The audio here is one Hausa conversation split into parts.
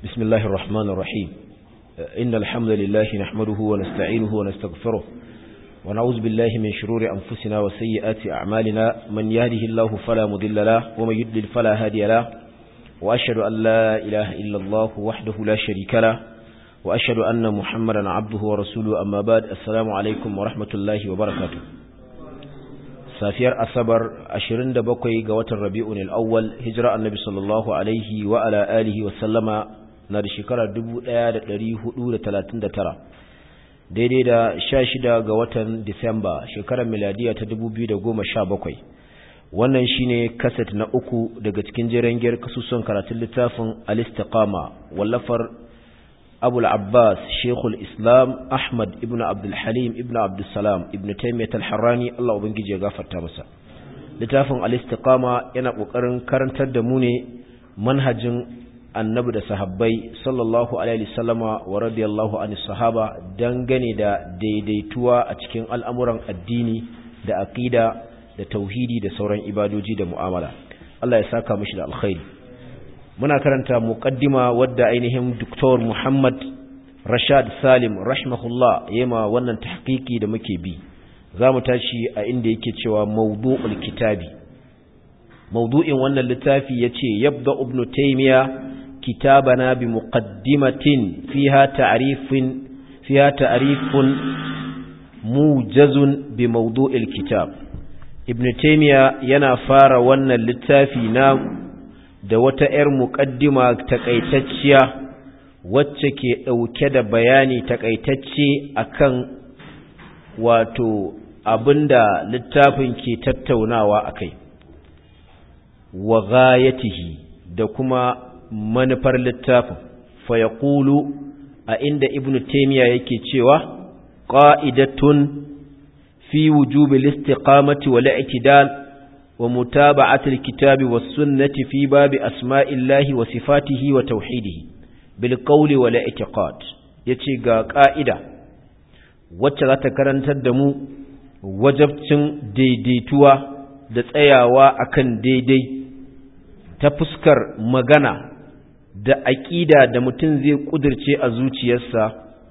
بسم الله الرحمن الرحيم إن الحمد لله نحمده ونستعينه ونستغفره ونعوذ بالله من شرور أنفسنا وسيئات أعمالنا من يهده الله فلا مضل له ومن يضلل فلا هادي له وأشهد أن لا إله إلا الله وحده لا شريك له وأشهد أن محمدا عبده ورسوله أما بعد السلام عليكم ورحمة الله وبركاته safiyar asabar 27 ga watan rabi'un al-awwal hijira annabi sallallahu alaihi wa ala alihi wa sallama na da shekarar 1439 daidai da 16 ga watan disamba shekarar miladiya ta 2017 wannan shine kaset na uku daga cikin jirangiyar kasusun karatun littafin al-istiqama wallafar أبو العباس شيخ الإسلام أحمد ابن عبد الحليم ابن عبد السلام ابن تيمية الحراني الله أبنجي يغافر تامسا littafin al-istiqama yana kokarin karantar da mu ne manhajin annabi da sahabbai sallallahu alaihi wasallama wa radiyallahu anhu sahaba dangane da daidaituwa a cikin al'amuran addini da aqida da tauhidi da sauran ibadoji da mu'amala Allah ya saka mishi da alkhairi muna karanta muqaddima wadda ainihin Dr. Muhammad Rashad Salim rahimahullah yema wannan tahqiqi da muke bi zamu tashi a inda yake cewa mawdu'ul kitabi mawdu'in wannan littafi yace yabda ibn taymiya kitabana bi muqaddimatin fiha ta'rifin fiha ta'rifun mujazun bi mawdu'il kitab ibn taymiya yana fara wannan littafi na da wata 'yar muƙaddima takaitacciya wacce ke ɗauke da bayani takaitacce akan wato abinda littafin ke tattaunawa akai wa ghayatihi da kuma manufar littafin fa yaqulu a inda ibnu taymiya yake cewa qa'idatun fi wujubil istiqamati wal i'tidal ومتابعة الكتاب والسنة في باب أسماء الله وصفاته وتوحيده بالقول والاعتقاد yace ga ƙa'ida wacce za ta karantar da mu wajabcin daidaituwa da tsayawa akan daidai ta fuskar magana da aƙida da mutum zai ƙudurce a zuciyarsa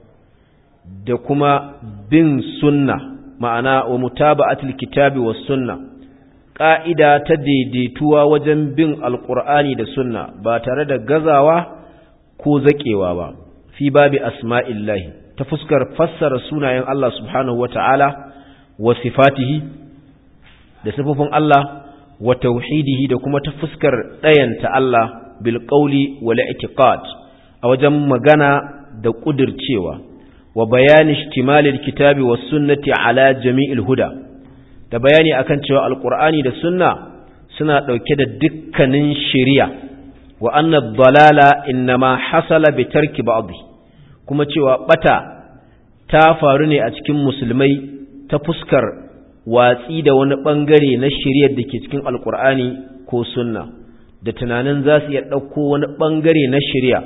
da kuma bin sunna ma'ana wa mutaba'atul kitabi was sunna ƙa'ida ta daidaituwa wajen bin alƙur'ani da sunna ba tare da gazawa ko zaƙewa ba fi babi asma'illahi ta fuskar fassara sunayen Allah subhanahu wa ta'ala wa sifatihi da sifofin Allah wa tauhidihi da kuma ta fuskar ɗayanta Allah bil ƙauli wa la'itiqad a wajen magana da ƙudircewa wa bayani ishtimalil kitabi was sunnati ala jami'il huda da bayani akan cewa alkur'ani da sunna suna ɗauke da dukkanin shari'a wa anna dalala innama hasala bi tarki ba'd kuma cewa bata ta faru ne a cikin musulmai ta fuskar watsi da wani bangare na shari'ar da ke cikin alkur'ani ko sunna da tunanin za su iya ɗauko wani bangare na shari'a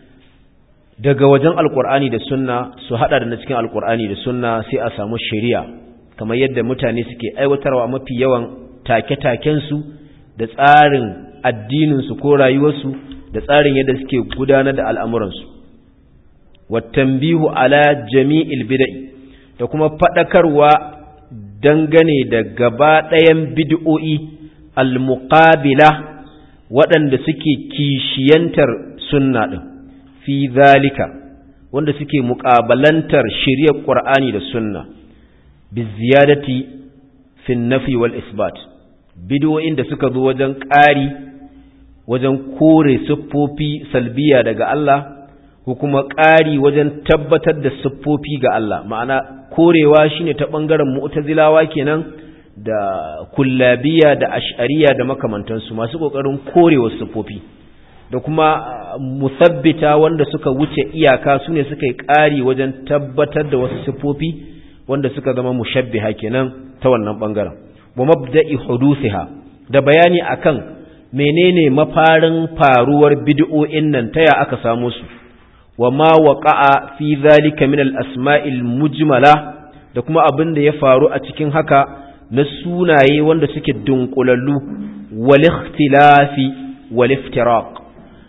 daga wajen alkur'ani da sunna su haɗa da na cikin alkur'ani da sunna sai a samu shari'a kamar yadda mutane suke aiwatarwa mafi yawan take-takensu da tsarin addininsu ko rayuwarsu da tsarin yadda suke gudanar da al'amuransu wattambihu ala jami'il bida'i da kuma faɗakarwa dangane da gaba ɗayan bid'o'i al-muqabila waɗanda suke kishiyantar sunna ɗin fi zalika wanda suke muƙabalantar shirya ƙur'ani da sunna biziyadati fi nafi wal isbat bidiyoyin da suka zo wajen ƙari wajen kore siffofi salbiya daga Allah ko kuma ƙari wajen tabbatar da siffofi ga Allah ma'ana korewa shine ta ɓangaren mu'tazilawa kenan da kullabiya da ash'ariya da makamantansu masu ƙoƙarin korewa siffofi da kuma musabbita wanda suka wuce iyaka su ne suka yi ƙari wajen tabbatar da wasu siffofi wanda suka zama mushabbiha kenan ta wannan bangaren wa mabda'i hudusiha da bayani akan menene mafarin faruwar bid'o'in nan taya aka samu su wa ma waqa'a fi zalika min al-asma'il mujmala da kuma abin da ya faru a cikin haka na sunaye wanda suke dunkulallu wal ikhtilafi wal iftiraq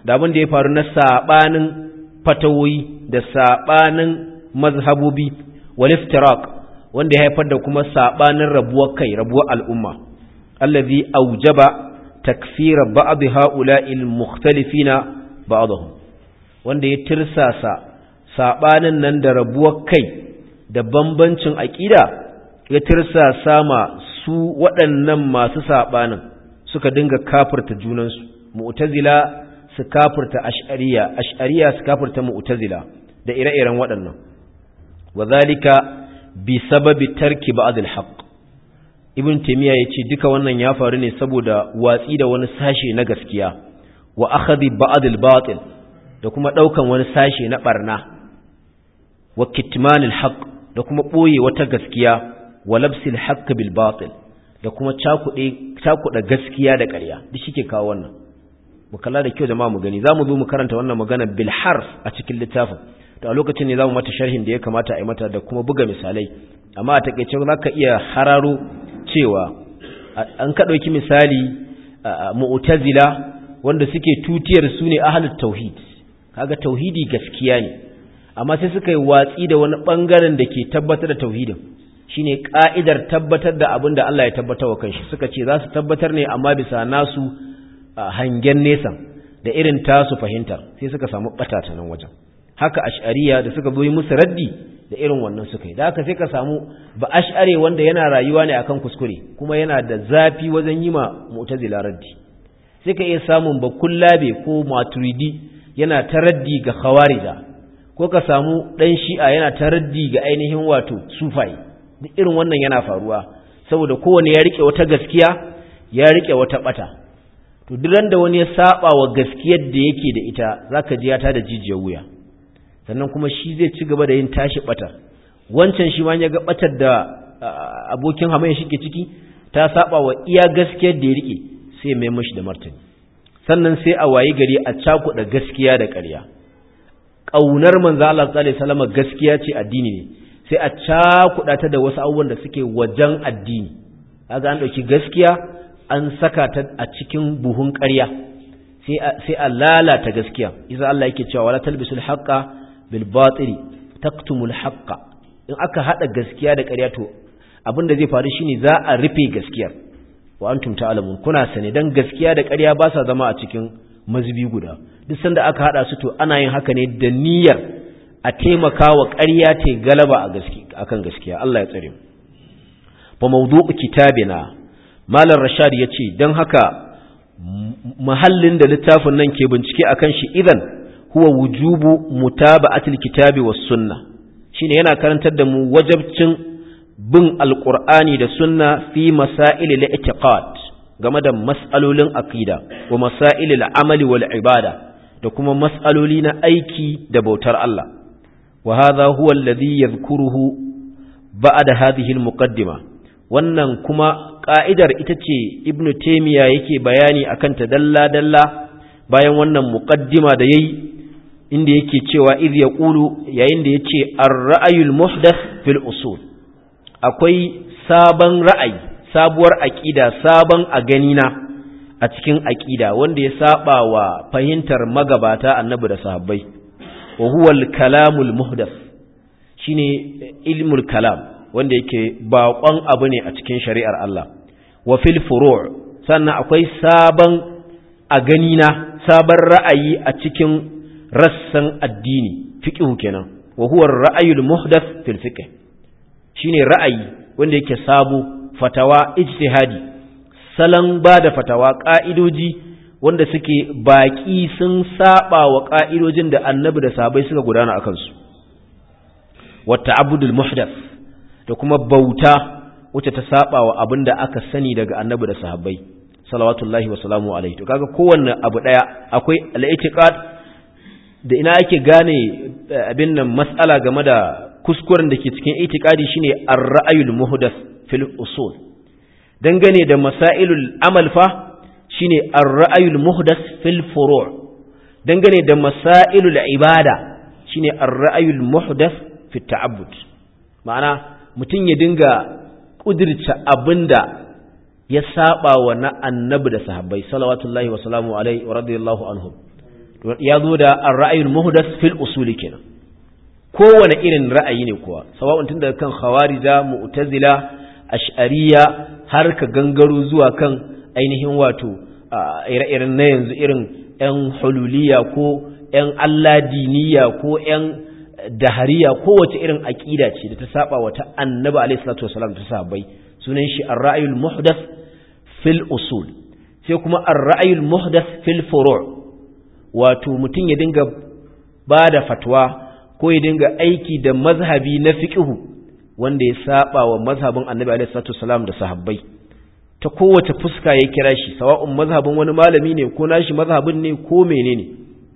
da abin da ya faru na sabanin fatawoyi da sabanin mazhabobi wal iftiraq wanda ya haifar da kuma sabanin rabuwar kai rabuwar al'umma allazi aujaba takfira ba'd ha'ula'il mukhtalifina ba'dahum wanda ya tirsasa sabanin nan da rabuwar kai da bambancin aqida ya tirsasa ma su waɗannan masu sabanin suka dinga kafirta junansu mu'tazila su kafirta ash'ariya ash'ariya su kafirta mu'tazila da ire-iren waɗannan wadhalika bi sababi tarki ba'd al-haqq ibn taymiya yace duka wannan ya faru ne saboda watsi da wani sashe na gaskiya wa akhadhi ba'd al-batil da kuma daukan wani sashe na barna wa kitman al-haqq da kuma boye wata gaskiya wa labsi al-haqq bil batil da kuma cakude cakuda gaskiya da ƙarya duk shike kawo wannan mu kalla da kyau jama'a mu gani zamu zo mu karanta wannan magana bil harf a cikin littafin to a lokacin ne zamu mata sharhin da ya kamata a yi mata da kuma buga misalai amma a takeice zaka iya hararo cewa an ka ɗauki misali mu'tazila wanda suke tutiyar su ne ahlul tauhid kaga tauhidi gaskiya ne amma sai suka yi watsi da wani bangaren da ke tabbatar da tauhidin shine ka'idar tabbatar da abin da Allah ya tabbatar wa kanshi suka ce za su tabbatar ne amma bisa nasu hangen nesa da irin tasu fahimtar sai suka samu bata ta nan wajen haka ash'ariya da suka zo yi musu raddi da irin wannan suka yi da haka sai ka samu ba ash'are wanda yana rayuwa ne akan kuskure kuma yana da zafi wajen yi ma mu'tazila raddi sai ka iya samun ba kullabe ko maturidi yana ta raddi ga khawarija ko ka samu dan shi'a yana ta raddi ga ainihin wato sufai duk irin wannan yana faruwa saboda kowane ya rike wata gaskiya ya rike wata bata to duk da wani ya saba wa gaskiyar da yake da ita zaka ji ya ta da jijiyar wuya sannan kuma shi zai ci gaba da yin tashi batar wancan shi ma ya ga batar da abokin hamayya shi ke ciki ta saba wa iya gaskiyar da ya rike sai mai mashi da martani sannan sai a wayi gari a cakuɗa gaskiya da ƙarya ƙaunar manzo Allah sallallahu alaihi wasallam gaskiya ce addini ne sai a cakuɗa ta da wasu abubuwan da suke wajen addini kaga an ɗauki gaskiya an saka ta a cikin buhun ƙarya sai a lalata gaskiya isa Allah yake cewa wala talbisul haqqa bil batili taktumul haqqa in aka hada gaskiya da ƙarya to abin da zai faru shine za a rufe gaskiyar wa antum ta'lamun kuna sane dan gaskiya da ƙarya ba sa zama a cikin mazubi guda duk sanda aka hada su to ana yin haka ne da niyyar a taimaka wa ƙarya ta galaba a gaskiya akan gaskiya Allah ya tsare mu fa mawdu'u kitabina malam rashad yace dan haka mahallin da littafin nan ke bincike akan shi idan huwa wujubu mutaba'atil kitabi was sunna shine yana karantar da mu wajabcin bin alqur'ani da sunna fi masail al-i'tiqad game da mas'alolin aqida wa masail al-amali wal ibada da kuma mas'aloli na aiki da bautar Allah wa hadha huwa alladhi yadhkuruhu ba'da hadhihi al-muqaddima wannan kuma ka'idar ita ce ibnu taymiya yake bayani akan ta dalla dalla bayan wannan muqaddima da yayi inda yake cewa idh yaqulu yayin da yace ar-ra'yul muhdath fil usul akwai sabon ra'ayi sabuwar aqida sabon a ganina a cikin aqida wanda ya saba wa fahimtar magabata annabi da sahabbai wa huwa al-kalamul muhdath shine ilmul kalam wanda yake baƙon abu ne a cikin shari'ar Allah wa fil furu' sannan akwai sabon a ganina sabon ra'ayi a cikin rassan addini fiqhu kenan wa huwa ar-ra'yul muhdath fil fiqh shine ra'ayi wanda yake sabo fatawa ijtihadi salon bada fatawa ka'idoji wanda suke baki sun saba wa ka'idojin da annabi da sahabbai suka gudana akan su wa ta'abbudul muhdath da kuma bauta wacce ta saba wa abinda aka sani daga annabi da sahabbai salawatullahi wa salamu alaihi to kaga kowanne abu daya akwai al-i'tiqad da ina ake gane abin nan mas'ala game da kuskuren da ke cikin itiqadi shine ar-ra'yul muhdath fil usul dangane da masailul amal fa shine ar-ra'yul muhdath fil furu' dangane da masailul ibada shine ar-ra'yul muhdath fit ta'abbud ma'ana mutum ya dinga kudirce abinda ya saba wa na annabi da sahabbai salawatullahi wa salamu alaihi wa radiyallahu anhum ya zo da ar-ra'yul muhdath fil usul kenan kowane irin ra'ayi ne kuwa sawa'un tun daga kan khawarija mu'tazila ash'ariya har ka gangaro zuwa kan ainihin wato ire-iren na yanzu irin yan hululiya ko yan alladiniya ko yan dahariya kowace irin aƙida ce da ta saba wa ta annabi alaihi salatu wasalam ta sahabbai sunan shi ar-ra'yul muhdath fil usul sai kuma ar-ra'yul muhdath fil furu' wato mutum ya dinga bada fatwa ko ya dinga aiki da mazhabi na fiqhu wanda ya saba wa mazhabin annabi alaihi salatu wasalam da sahabbai ta kowace fuska ya kira shi sawa'un mazhabin wani malami ne ko nashi mazhabin ne ko menene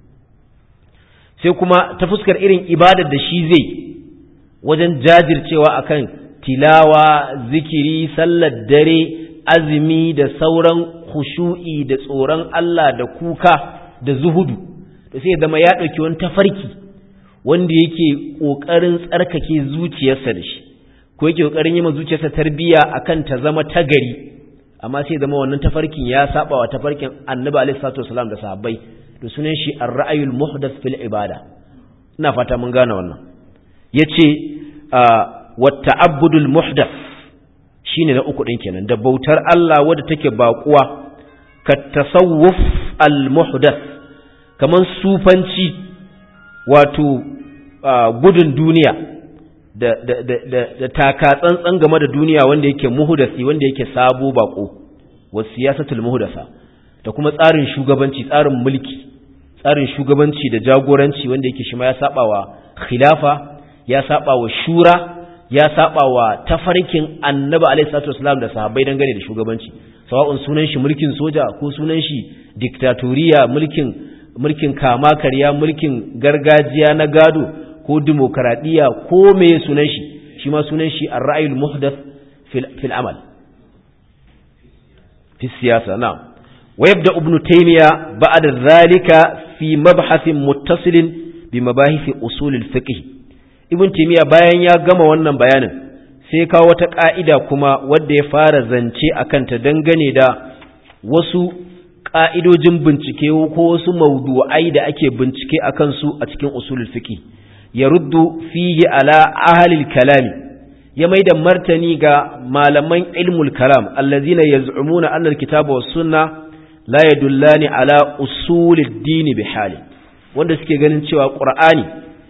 sai kuma ta fuskar irin ibadar da shi zai wajen jajircewa akan tilawa zikiri sallar dare azumi da sauran khushu'i da tsoron Allah da kuka da zuhudu da sai zama ya ɗauki wani tafarki wanda yake ƙoƙarin tsarkake zuciyarsa da shi ko yake ƙoƙarin yi ma zuciyarsa tarbiyya akan ta zama tagari amma sai zama wannan tafarkin ya saba wa tafarkin annabi alaihi salatu wasalam da sahabbai da sunan shi ar-ra'ayul muhdath fil ibada ina fata mun gane wannan yace wa ta'abbudul muhdath shine na uku din kenan da bautar Allah wadda take baƙuwa ka tasawuf al muhdath kaman sufanci wato gudun duniya da da da da, da taka tsantsan game da duniya wanda yake muhdasi wanda yake sabo bako wa siyasatul muhdasa da kuma tsarin shugabanci tsarin mulki tsarin shugabanci da jagoranci wanda yake shi ma ya saba wa khilafa ya saba wa shura ya saba wa tafarkin annabi alaihi salatu wasallam da sahabbai dangane da shugabanci sawa'un sunan shi mulkin soja ko sunan shi diktatoriya mulkin mulkin kama karya mulkin gargajiya na gado ko demokradiya ko me sunan shi shi ma sunan shi ar-ra'yul muhdath fil fil amal fi siyasa na'am ويبدأ ابن تيمية بعد ذلك في مبحث متصل بمباحث أصول الفقه ابن تيمية bayan ya gama wannan bayanin sai kawo wata ƙa'ida kuma wadda ya fara zance a kanta dangane da wasu ƙa'idojin bincike ko wasu maudu'ai da ake bincike a kansu a cikin usulul fiqh ya ruddu fihi ala ahalil kalami ya mai da martani ga malaman ilmul kalam allazina yaz'umuna anna alkitaba was sunna la yadullani ala usulid dini bi hali wanda suke ganin cewa qur'ani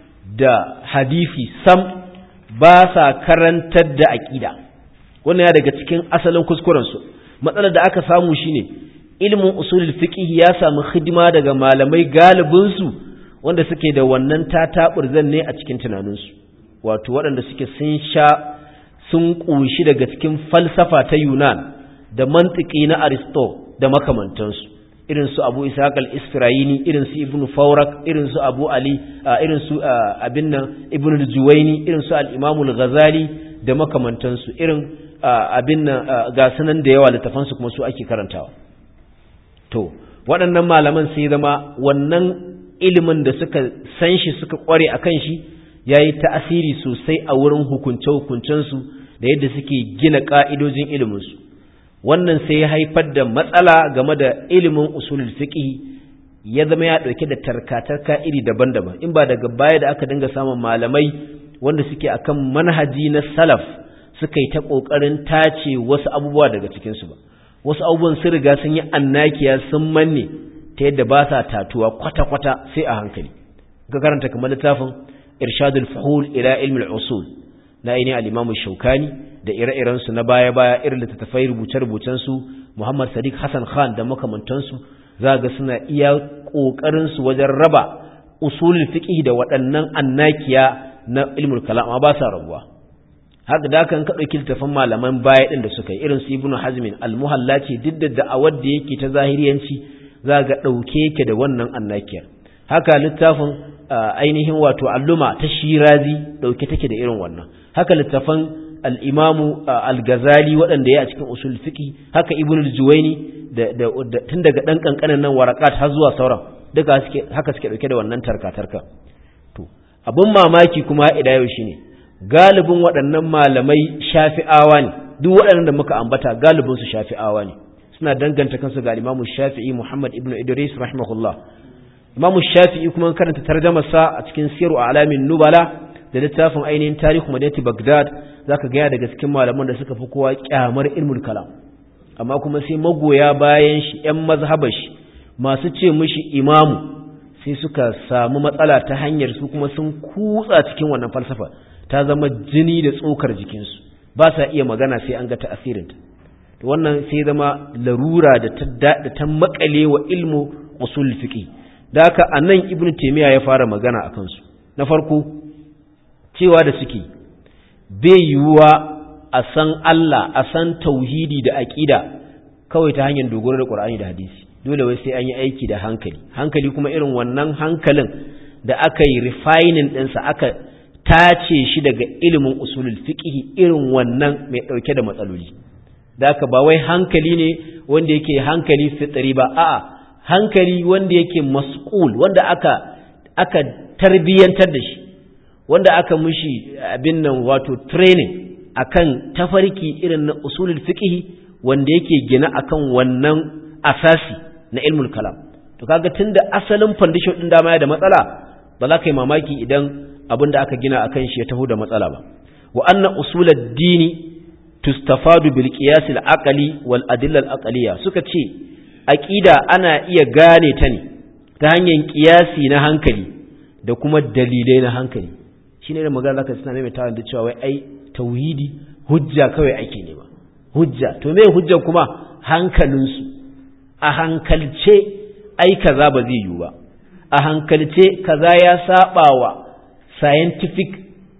da hadisi sam ba sa karantar da aqida wannan ya daga cikin asalin kuskuren su matsalar da aka samu shine ilmin usulul fiqh ya samu hidima daga malamai galibin su wanda suke da wannan tataburzan ne a cikin tunaninsu wato waɗanda suke sun sha sun ƙunshi daga cikin falsafa ta Yunan da mantiki na Aristo da makamantansu irin su Abu Ishaq al-Isfirayini irin su Ibn Fawrak irin su Abu Ali irin su abin nan Ibn al-Juwayni irin su al-Imam al-Ghazali da makamantansu irin abin nan ga sanan da yawa littafan su kuma su ake karantawa to waɗannan malaman sai zama wannan ilimin da suka san shi suka kware akan shi yayi ta'asiri sosai a wurin hukunce-hukuncensu da yadda suke gina ƙa'idojin iliminsu wannan sai ya haifar da matsala game da ilimin usulul fiqh ya zama ya ɗauke da tarkatarka iri daban-daban in ba daga baya da aka dinga samun malamai wanda suke akan manhaji na salaf suka yi ta ƙoƙarin tace wasu abubuwa daga cikinsu ba wasu abubuwan sun riga sun yi annakiya sun manne ta yadda ba sa tatuwa kwata-kwata sai a hankali ka karanta kamar littafin irshadul fuhul ila ilmi al-usul na ainihin al-Imam Shaukani da ire-irensu na baya-baya irin littattafai rubuce-rubucen su Muhammad Sadiq Hassan Khan da makamantansu za ga suna iya kokarin su wajen raba usulul fiqh da waɗannan annakiya na ilmul kalam amma ba sa rabuwa haka da kan ka dauki littafin malaman baya din da suka yi irin su Ibn Hazm al-Muhalla ce duk da da'awar da yake ta zahiriyanci za ga dauke yake da wannan annakiyar haka littafin ainihin wato alluma ta shirazi dauke take da irin wannan haka littafan al-imamu al-ghazali waɗanda ya a cikin usul fiqi haka ibnu al-juwayni da tun daga dan kankanin nan warakat har zuwa sauran duka suke haka suke dauke da wannan tarka tarka to abun mamaki kuma ida yau shine galibin waɗannan malamai shafi'awa ne duk waɗannan da muka ambata galibin su shafi'awa ne suna danganta kansu ga imamu shafi'i muhammad ibnu idris rahimahullah Imam Shafi'i kuma karanta tarjumar sa a cikin Siru Alamin Nubala da littafin ainihin Tarihu Madinati Baghdad zaka ga daga cikin malaman da suka fi kowa kyamar ilmul kalam amma kuma sai magoya bayan shi ƴan mazhabar shi masu ce mishi imamu sai suka samu matsala ta hanyar su kuma sun kutsa cikin wannan falsafa ta zama jini da tsokar jikinsu ba sa iya magana sai an ga ta'asirinta to wannan sai zama larura da ta da ta makale wa ilmu usul fiqi da haka anan ibnu taymiya ya fara magana akan su na farko cewa da suke bai yiwuwa a san Allah a san tauhidi da aqida kawai ta hanyar dogaro da Qur'ani da hadisi dole wai sai an yi aiki da hankali hankali kuma irin wannan hankalin da aka yi refining ɗinsa aka tace shi daga ilimin usulul fiqh irin wannan mai ɗauke da matsaloli da aka ba wai hankali ne wanda yake hankali fitri ba a'a hankali wanda yake mas'ul wanda aka aka tarbiyantar da shi wanda aka mushi abin nan wato training akan tafarki irin na usulul fiqh wanda yake gina akan wannan asasi na ilmul kalam to kaga tunda asalin foundation din dama ya da matsala ba za ka yi mamaki idan abin da aka gina akan shi ya taho da matsala ba wa anna usulad dini tustafadu bil qiyas al aqli wal adilla al aqliya suka ce aqida ana iya gane ta ne ta hanyar qiyasi na hankali da kuma dalilai na hankali shine da magana zaka suna mai tawon da cewa wai ai tauhidi hujja kawai ake nema hujja to me hujja kuma hankalinsu a hankalce ai kaza ba zai yiwu ba a hankalce kaza ya saba wa scientific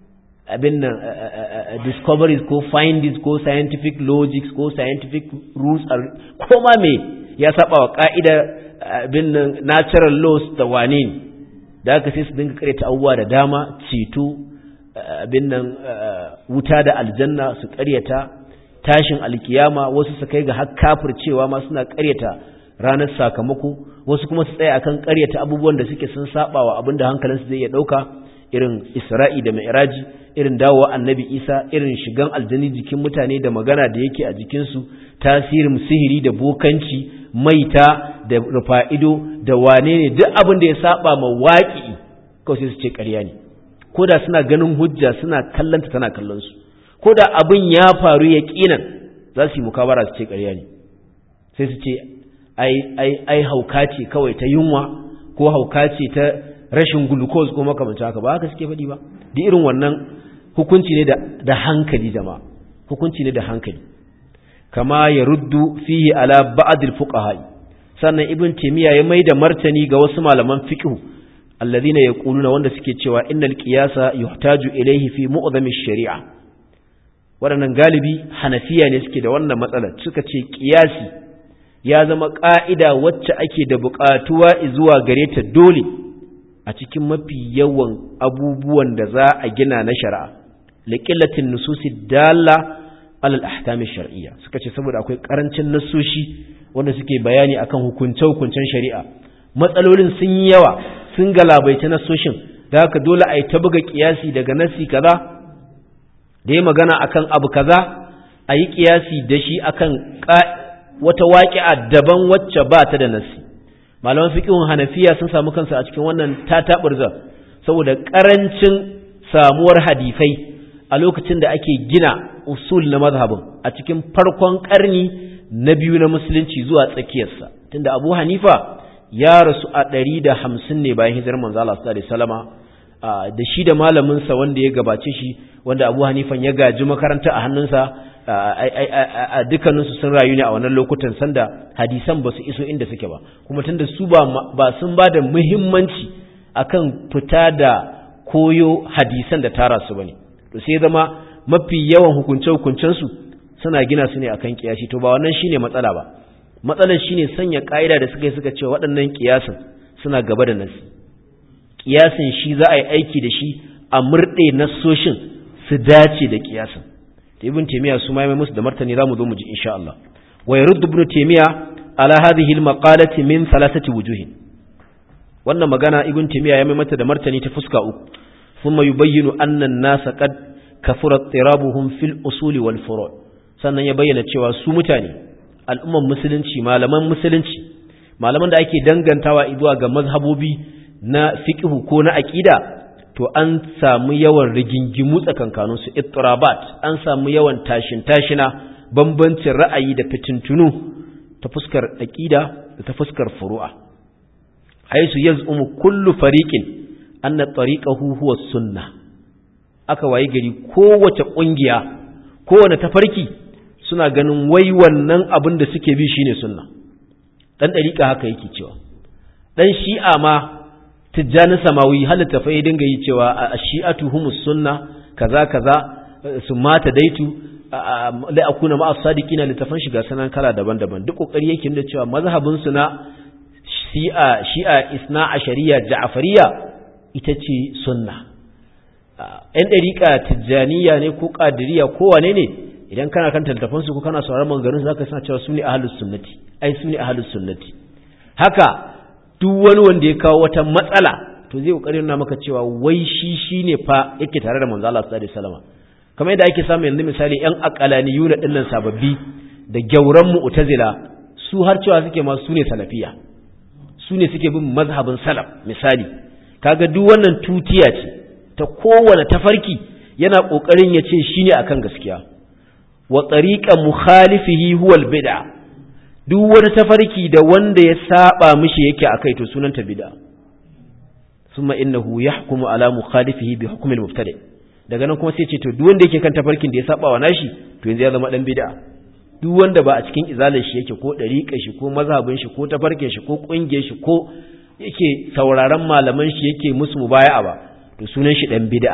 abin nan discoveries ko findings ko scientific logics ko scientific rules ko ma me ya saba wa ka'ida abin nan natural laws da wane ne da aka sai su dinga karyata abubuwa da dama ceto abin nan wuta da aljanna su karyata tashin alkiyama wasu su kai ga har kafircewa ma suna karyata ranar sakamako wasu kuma su tsaya akan karyata abubuwan da suke sun saba wa abinda hankalinsu zai iya dauka irin Isra'i da Mi'raji irin dawowa Annabi Isa irin shigan aljani jikin mutane da magana da yake a jikin su tasirin sihiri da bokanci maita da rufa'ido da wane ne duk abin da ya saba ma waƙi kawai sai su ce ƙarya ne ko da suna ganin hujja suna kallanta tana kallon su ko da abin ya faru ya ƙinan za su yi mukabara su ce ƙarya ne sai su ce ai hauka ce kawai ta yunwa ko hauka ce ta rashin glucose ko makamanta haka ba haka suke faɗi ba da irin wannan hukunci ne da hankali jama'a hukunci ne da hankali kama ya ruddu fihi ala ba'dil fuqaha sannan ibn taymiya ya maida martani ga wasu malaman fiqh alladhina yaquluna wanda suke cewa innal qiyasa yuhtaju ilayhi fi mu'dhami shari'a waɗannan galibi hanafiya ne suke da wannan matsalar suka ce qiyasi ya zama ƙa'ida wacce ake da buƙatuwa zuwa gare ta dole a cikin mafi yawan abubuwan da za a gina na shari'a liƙillatin nususi dalla alal ahkami shar'iyya suka ce saboda akwai ƙarancin nasoshi wanda suke bayani akan hukunce-hukuncen shari'a matsalolin sun yi yawa sun galabaita nasoshin da haka dole a yi ta buga ƙiyasi daga nasi kaza da ya magana akan abu kaza a yi ƙiyasi da shi akan wata waƙi'a daban wacce ba ta da nasi malaman fiqhun hanafiya sun samu kansu a cikin wannan tataburza saboda ƙarancin samuwar hadisai a lokacin da ake gina usul na mazhabin a cikin farkon ƙarni na biyu na musulunci zuwa tsakiyarsa tunda Abu Hanifa ya rasu a ɗari da hamsin ne bayan hijirar manzo Allah sallallahu alaihi wasallama da shi da malamin sa wanda ya gabace shi wanda Abu Hanifan ya gaji makaranta a hannunsa a dukkaninsu sun rayu ne a wannan lokutan sanda hadisan ba su iso inda suke ba kuma tunda su ba sun ba da muhimmanci akan fita da koyo hadisan da tara su bane to sai zama mafi yawan hukunce hukuncensu suna gina su ne akan kiyashi to ba wannan shine matsala ba matsalar shine sanya ka'ida da suka yi suka ce waɗannan kiyasin suna gaba da nasi kiyasin shi za a yi aiki da shi a murɗe nassoshin su dace da kiyasin ibn taymiya su ma mai musu da martani zamu zo mu ji insha Allah wa yurd ibn taymiya ala hadhihi al maqalati min thalathati wujuh wannan magana ibn taymiya ya mai mata da martani ta fuska uku thumma yubayyinu anna an-nas qad kafura tirabuhum fil usul wal furu' sannan ya bayyana cewa su mutane al'umman musulunci malaman musulunci malaman da ake dangantawa zuwa ga mazhabobi na fiqhu ko na aqida to an samu yawan rigingimu tsakankanin su ittirabat an samu yawan tashin tashina bambancin ra'ayi da fitintunu ta fuskar aqida da ta fuskar furu'a haisu yaz'umu kullu fariqin anna tariqahu huwa sunnah aka wayi gari kowace kungiya kowane tafarki suna ganin wai wannan abin da suke bi shine sunna dan dariƙa haka yake cewa dan shi'a ma tijjani samawi halitta fa ya dinga yi cewa a shi'atu humus sunna kaza kaza su mata daitu la akuna ma as-sadiqina litafan shiga sanan kala daban-daban duk kokari yake da cewa mazhabin su na shi'a shi'a isna ashariya ja'fariya ita ce sunna ‘yan ɗariƙa tijjaniya ne ko ƙadiriya ko wane ne idan kana kan tattafansu ko kana sauraron mangarin za ka suna cewa su ne ahalus sunnati ai su ne ahalus sunnati haka duk wani wanda ya kawo wata matsala to zai ƙoƙarin na maka cewa wai shi shi ne fa yake tare da manzo Allah sallallahu alaihi wasallam kamar yadda ake samu yanzu misali ‘yan aqalaniyuna dinnan sababbi da gyauran mu'tazila su har cewa suke ma su ne salafiya su ne suke bin mazhabin salaf misali kaga duk wannan tutiya ce ta kowane tafarki yana ƙoƙarin ya ce shi ne a kan gaskiya wa tsariƙa mukhalifihi huwal bid'a duk wani tafarki da wanda ya saba mishi yake a kai to sunanta bid'a summa innahu yahkumu ala mukhalifihi bi hukmi al-mubtadi daga nan kuma sai ce to duk wanda yake kan tafarkin da ya saba wa nashi to yanzu ya zama dan bid'a duk wanda ba a cikin izalar shi yake ko dariƙar shi ko mazhabin shi ko tafarkin shi ko ƙungiyar shi ko yake sauraron malaman shi yake musu mubaya'a ba to sunan shi dan bid'a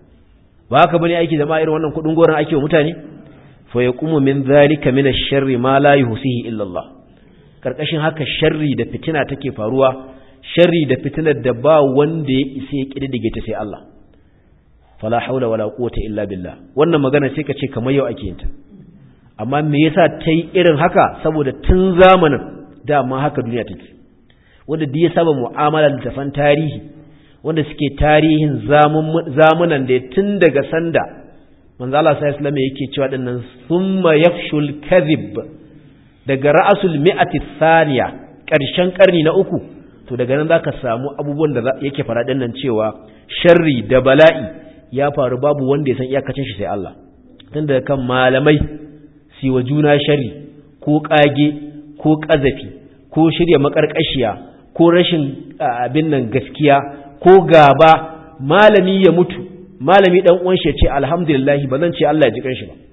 ba haka bane aiki da irin wannan kudin goran ake wa mutane fa yaqumu min zalika min ash-sharri ma la yuhsihi illa Allah karkashin haka sharri da fitina take faruwa sharri da fitinar da ba wanda ya isa ya kididdige ta sai Allah fala haula wala quwwata illa billah wannan magana sai ka ce kamar yau ake yin ta amma me yasa ta yi irin haka saboda tun zamanin dama haka duniya take wanda duk ya saba mu'amala da tafan tarihi wanda suke tarihin zamunan da tun daga sanda manzo Allah sai Islam yake cewa dinnan summa yafshul kadhib daga ra'asul mi'ati thaniya karshen karni na uku to daga nan zaka samu abubuwan da yake fara dinnan cewa sharri da bala'i ya faru babu wanda ya san iyakacin shi sai Allah tun daga kan malamai siwa juna sharri ko kage ko kazafi ko shirya makarkashiya ko rashin abin nan gaskiya ko gaba malami ya mutu malami dan uwan shi ya ce alhamdulillah ba zan ce Allah ya ji kanshi ba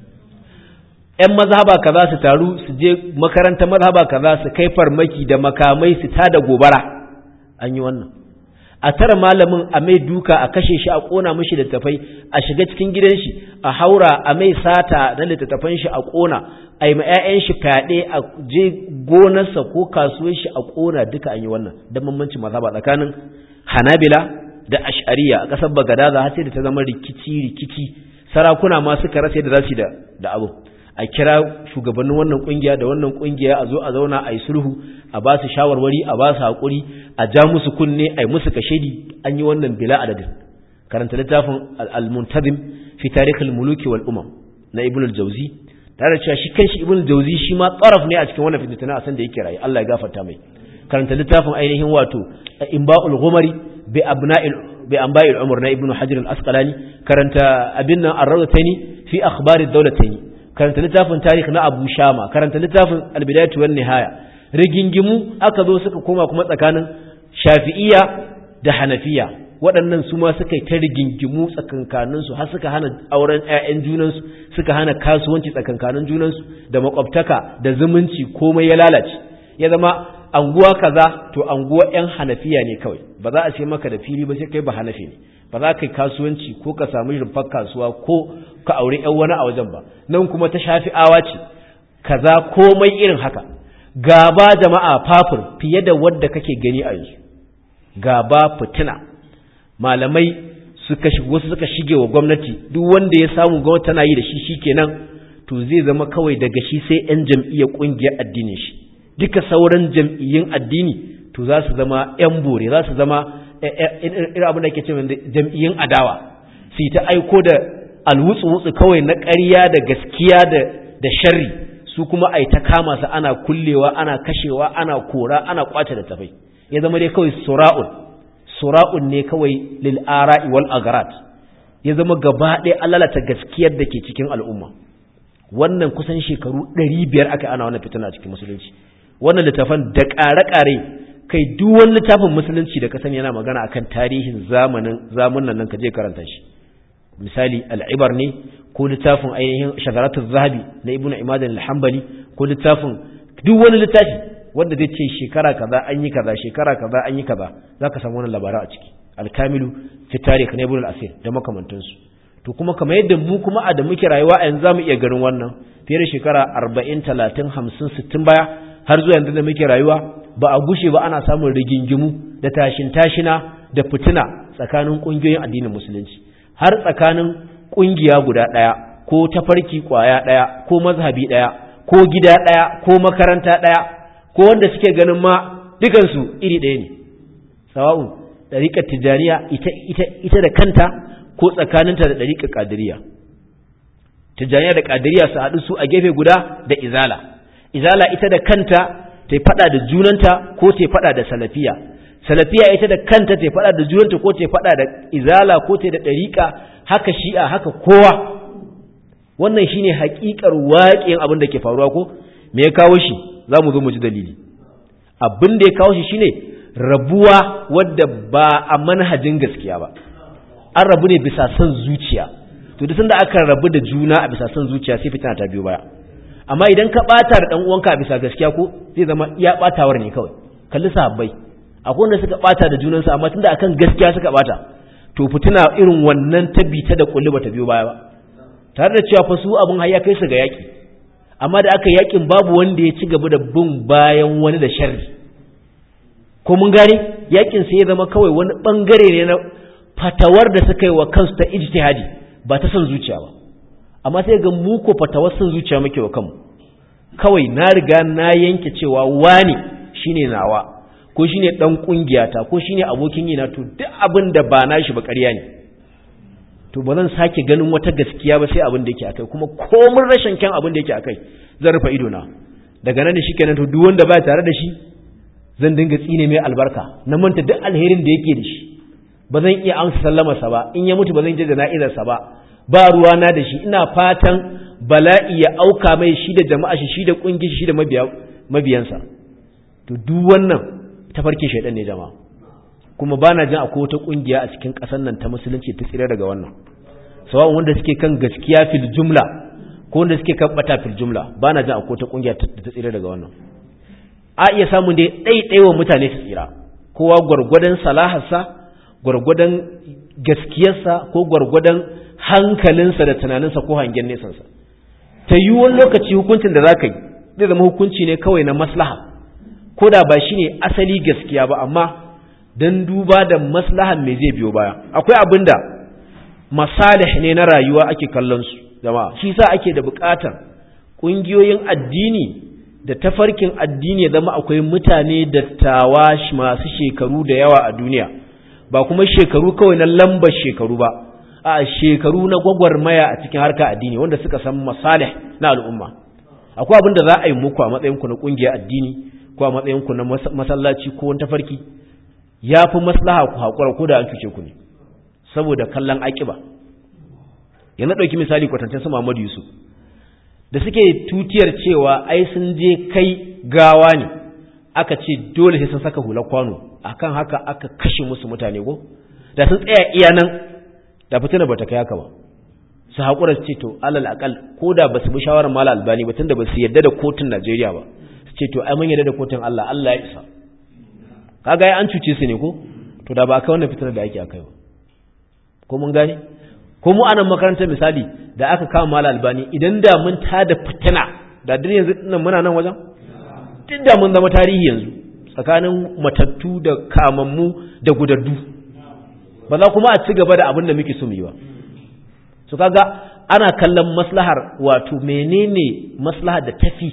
ƴan mazhaba kaza su taru su je makaranta mazhaba kaza su kai farmaki da makamai su tada gobara an yi wannan a tara malamin a mai duka a kashe shi a kona mishi littafai a shiga cikin gidan shi a haura a mai sata na littattafan shi a kona a yi ma 'ya'yan shi fyaɗe a je gonarsa ko kasuwar shi a kona duka an yi wannan don bambancin mazhaba tsakanin hanabila da ash'ariya a ƙasar bagadaza har sai da ta zama rikici rikici sarakuna ma suka rasa yadda za su da abu a kira shugabannin wannan kungiya da wannan kungiya a zo a zauna a yi sulhu a ba su shawarwari a ba su haƙuri a ja musu kunne a yi musu kashedi an yi wannan bila adadin karanta littafin al-muntazim fi tarikh al-muluki wal umam na ibn al-jawzi tare da cewa shi kanshi ibn al-jawzi shi ma tsaraf ne a cikin wannan fitna a san da yake rayu Allah ya gafarta mai karanta littafin ainihin wato imba'ul ghumari bi abna'il bi anba'il umar na ibn hajar al-asqalani karanta abin nan ar-rawtani fi akhbar ad-dawlatayn karanta littafin tarikh na Abu Shama karanta littafin Al-Bidayatu wan Nihaya rigingimu aka zo suka koma kuma tsakanin Shafi'iyya da Hanafiya waɗannan su ma suka yi ta rigingimu tsakankanin su har suka hana auren ƴaƴan junan su suka hana kasuwanci tsakankanin junan su da makwabtaka da zumunci komai ya lalace ya zama anguwa kaza to anguwa ƴan Hanafiya ne kawai ba za a ce maka da fili ba sai kai ba Hanafi ne ba za ka yi kasuwanci ko ka samu rumfar kasuwa ko ka auri ‘yan wani a wajen ba nan kuma ta shafi awa ce kaza komai irin haka gaba jama'a fafur fiye da wadda kake gani a yanzu gaba fitina malamai suka wasu suka shige wa gwamnati duk wanda ya samu gwamnati tana yi da shi shikenan to zai zama kawai daga shi sai ‘yan jam'iyyar ƙungiyar addinin shi duka sauran jam'iyyun addini to za su zama ‘yan bore za su zama irin abin da ke ce jam'iyyun adawa su ta aiko da alwutsu-wutsu kawai na ƙarya da gaskiya da sharri su kuma ai ta kama su ana kullewa ana kashewa ana kora ana kwace da tafai ya zama dai kawai sura'un sura'un ne kawai lil ara'i wal agarat ya zama gaba ɗaya alalata gaskiyar da ke cikin al'umma wannan kusan shekaru 500 aka ana wannan fitina a cikin musulunci wannan littafan da ƙare-ƙare kai duk wani littafin musulunci da ka sani yana magana akan tarihin zamanin zamunan nan ka je karanta shi misali al'ibar ne ko littafin ainihin shagaratul zahabi na ibnu imad al-hanbali ko littafin duk wani littafi wanda zai ce shekara kaza an yi kaza shekara kaza an yi kaza zaka samu wannan labarai a ciki al-kamilu fi tarikh na ibnu al-asir da makamantansu to kuma kamar yadda mu kuma a da muke rayuwa a yanzu zamu iya ganin wannan fiye da shekara 40 30 50 60 baya har zuwa yanzu da muke rayuwa ba a gushe ba ana samun rigingimu da tashin tashina da fitina tsakanin kungiyoyin addinin musulunci har tsakanin kungiya guda ɗaya ko tafarki kwaya ɗaya ko mazhabi ɗaya ko gida ɗaya ko makaranta ɗaya ko wanda suke ganin ma dukansu iri ɗaya ne sawa'un ɗariƙar tijjaniya ita, ita, ita da kanta ko tsakaninta da ɗariƙar ƙadiriya tijjaniya da ƙadiriya su haɗu su a gefe guda da izala izala ita da kanta ta faɗa da junanta ko ta faɗa da salafiya salafiya ita da kanta ta faɗa da junanta ko ta faɗa da izala ko ta da ɗariƙa haka shi'a haka kowa wannan shine haƙiƙar waƙin abin da ke faruwa ko me ya kawo shi za mu zo mu ji dalili abin da ya kawo shi shine rabuwa wadda ba a manhajin gaskiya ba an rabu ne bisa son zuciya to duk sanda aka rabu da juna a bisa son zuciya sai fitina ta biyo baya amma idan ka bata da dan uwanka a bisa gaskiya ko zai zama iya batawar ne kawai kalli sahabbai akwai wanda suka bata da junansu amma tunda akan gaskiya suka bata to fitina irin wannan ta bita da kulli bata biyo baya ba tare da cewa fa su abun har ya kai su ga yaki amma da aka yakin babu wanda ya ci gaba da bin bayan wani da sharri ko mun gane yakin sai ya zama kawai wani bangare ne na fatawar da suka yi wa kansu ta ijtihadi ba ta son zuciya ba amma sai ga mu ko fatawar son zuciya muke wa kanmu kawai na riga na yanke cewa wani shine nawa ko shine dan kungiyata ko shine abokin yina to duk abin da ba nashi ba ƙarya ne to ba zan sake ganin wata gaskiya ba sai abin da yake akai kuma komun rashin kyan abin da yake akai zan rufe ido na daga nan shi kenan to duk wanda ba tare da shi zan dinga tsine mai albarka na manta duk alherin da yake da shi ba zan iya amsa sallamarsa ba in ya mutu ba zan je jana'izarsa ba ba ruwa na da shi ina fatan bala'i ya auka mai shi da jama'a shi shi da kungiyar shi da mabiyansa to duk wannan tafarkin shaidan ne jama'a kuma ba na jin akwai wata kungiya a cikin ƙasar nan ta musulunci ta tsira daga wannan sawa'un wanda suke kan gaskiya fil jumla ko wanda suke kan bata fil jumla ba na jin akwai wata kungiya ta tsira daga wannan a iya samun dai ɗaiɗaiwa mutane su tsira kowa gwargwadon salaharsa gwargwadon gaskiyarsa ko gwargwadon hankalinsa da tunaninsa ko hangen nesansa ta yi wani lokaci hukuncin da za ka yi zai zama hukunci ne kawai na maslaha ko da ba shi ne asali gaskiya ba amma don duba da maslahan mai zai biyo baya akwai abin da masalih ne na rayuwa ake kallon su jama'a shi sa ake da buƙatar ƙungiyoyin addini da tafarkin addini ya zama akwai mutane dattawa masu shekaru da yawa a duniya ba kuma shekaru kawai na lambar shekaru ba a shekaru na gwagwarmaya a cikin harka addini wanda suka san masalih na al'umma akwai abin da za a yi muku a matsayinku na ƙungiyar addini ko a matsayinku na masallaci ko wani tafarki ya fi maslaha ku haƙura ko da an cuce ku ne saboda kallon aƙiba yana ɗauki misali kwatancin su Muhammadu Yusuf da suke tutiyar cewa ai sun je kai gawa ne aka ce dole sai sun saka hular kwano akan haka aka kashe musu mutane ko da sun tsaya iya nan da fitina bata kai haka ba su haƙura su ce to alal akal ko da ba su bi shawarar mala albani ba tunda ba su yarda da kotun Najeriya ba su ce to ai mun yarda da kotun Allah Allah ya isa kaga ai an cuce su ne ko to da ba kai wannan fitinar da ake akai ba ko mun gane ko mu anan makarantar misali da aka kama mala albani idan da mun tada fitina da duk yanzu nan muna nan wajen duk da mun zama tarihi yanzu tsakanin matattu da kamammu da gudaddu ba za kuma a ci gaba da abin da muke so mu yi ba so kaga ana kallon maslahar wato menene maslahar da tafi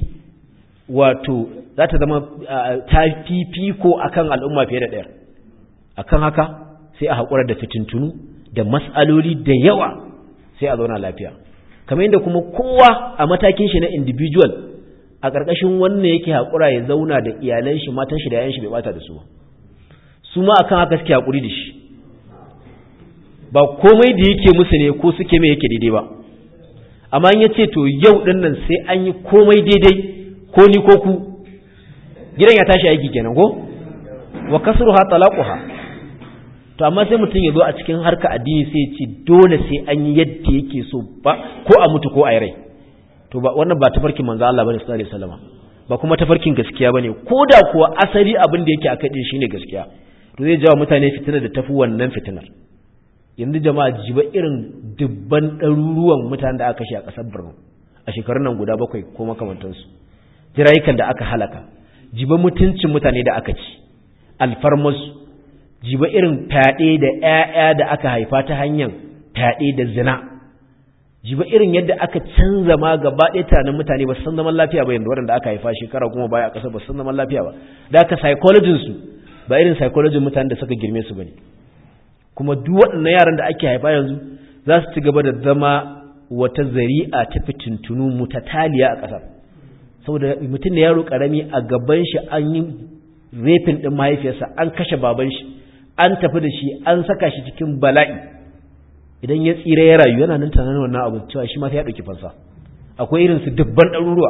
wato za ta zama ta fifiko akan al'umma fiye da ɗaya akan haka sai a haƙura da fitintunu da mas'aloli da yawa sai a zauna lafiya kamar yadda kuma kowa a matakin shi na individual a ƙarƙashin wannan yake haƙura ya zauna da iyalan shi matan shi da yayan shi bai bata da su su ma akan haka suke haƙuri da shi ba komai da yake musu ne ko suke mai yake daidai ba amma in yace to yau din nan sai an yi komai daidai ko ni ko ku gidan ya tashi aiki kenan ko wa kasruha talaquha to amma sai mutum ya zo a cikin harka addini sai ya ce dole sai an yi yadda yake so ba ko a mutu ko a rai to ba wannan ba tafarkin manzo Allah bane sallallahu alaihi wasallam ba kuma tafarkin gaskiya bane ko da kuwa asali abin da yake akai din shine gaskiya to zai jawo mutane fitina da tafi wannan fitinar yanzu jama'a jiba irin dubban ɗaruruwan mutanen da aka kashe a ƙasar Borno a shekarun nan guda bakwai ko makamantansu jirayukan da aka halaka jiba mutuncin mutane da aka ci alfarmasu jiba irin fyaɗe da ‘ya'ya da aka haifa ta hanyar fyaɗe da zina jiba irin yadda aka canza ma gaba ɗaya tunanin mutane ba su san zaman lafiya ba yadda waɗanda aka haifa shekara kuma baya a ƙasar ba su san zaman lafiya ba da aka psychologin su ba irin psychologin mutanen da suka girme su ba ne kuma duk waɗannan yaran da ake haifa yanzu za su ci gaba da zama wata zari'a ta fitintunu mutataliya a ƙasar saboda mutum ne yaro ƙarami a gaban shi an yi refin ɗin mahaifiyarsa an kashe baban shi an tafi da shi an saka shi cikin bala'i idan ya tsira ya rayu yana nan tunanin wannan abu cewa shi ma sai ya ɗauki fansa akwai irin su dubban ɗaruruwa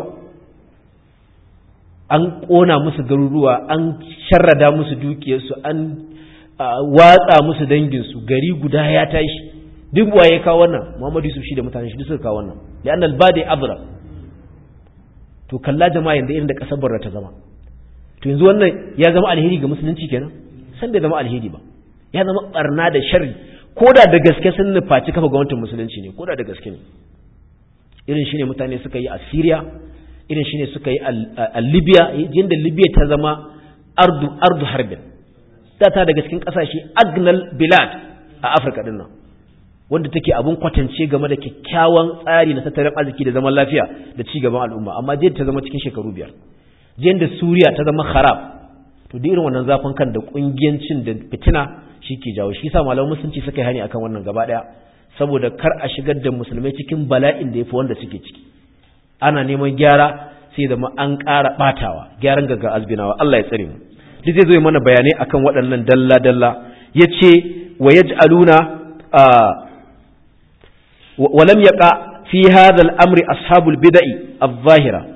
an ƙona musu garuruwa an sharrada musu dukiyarsu an watsa musu danginsu gari guda ya tashi duk waye kawo wannan muhammadu yusuf shi da mutane shi duk suka kawo wannan li'annal badi abra to kalla jama'a yanzu irin da kasar barra ta zama to yanzu wannan ya zama alheri ga musulunci kenan san bai zama alheri ba ya zama barna da sharri ko da da gaske sun nufaci kafa gwamnatin musulunci ne ko da da gaske ne irin shine mutane suka yi a Syria irin shine suka yi a Libya yadda Libya ta zama ardu ardu harbin da ta daga cikin kasashe agnal bilad a Afirka din nan wanda take abun kwatance game da kyakkyawan tsari na tattalin arziki da zaman lafiya da ci gaban al'umma amma jiya ta zama cikin shekaru biyar jiyan da Suriya ta zama kharab to da irin wannan zafin kan da kungiyancin da fitina shi ke jawo shi sa malaman musulunci suka yi hani akan wannan gaba daya saboda kar a shigar da musulmai cikin bala'in da yafi wanda suke ciki ana neman gyara sai da an ƙara batawa gyaran gagga azbinawa Allah ya tsare mu duk zai zo mana bayanai akan waɗannan dalla dalla yace wa yaj'aluna ولم يقع في هذا الأمر أصحاب البدع الظاهرة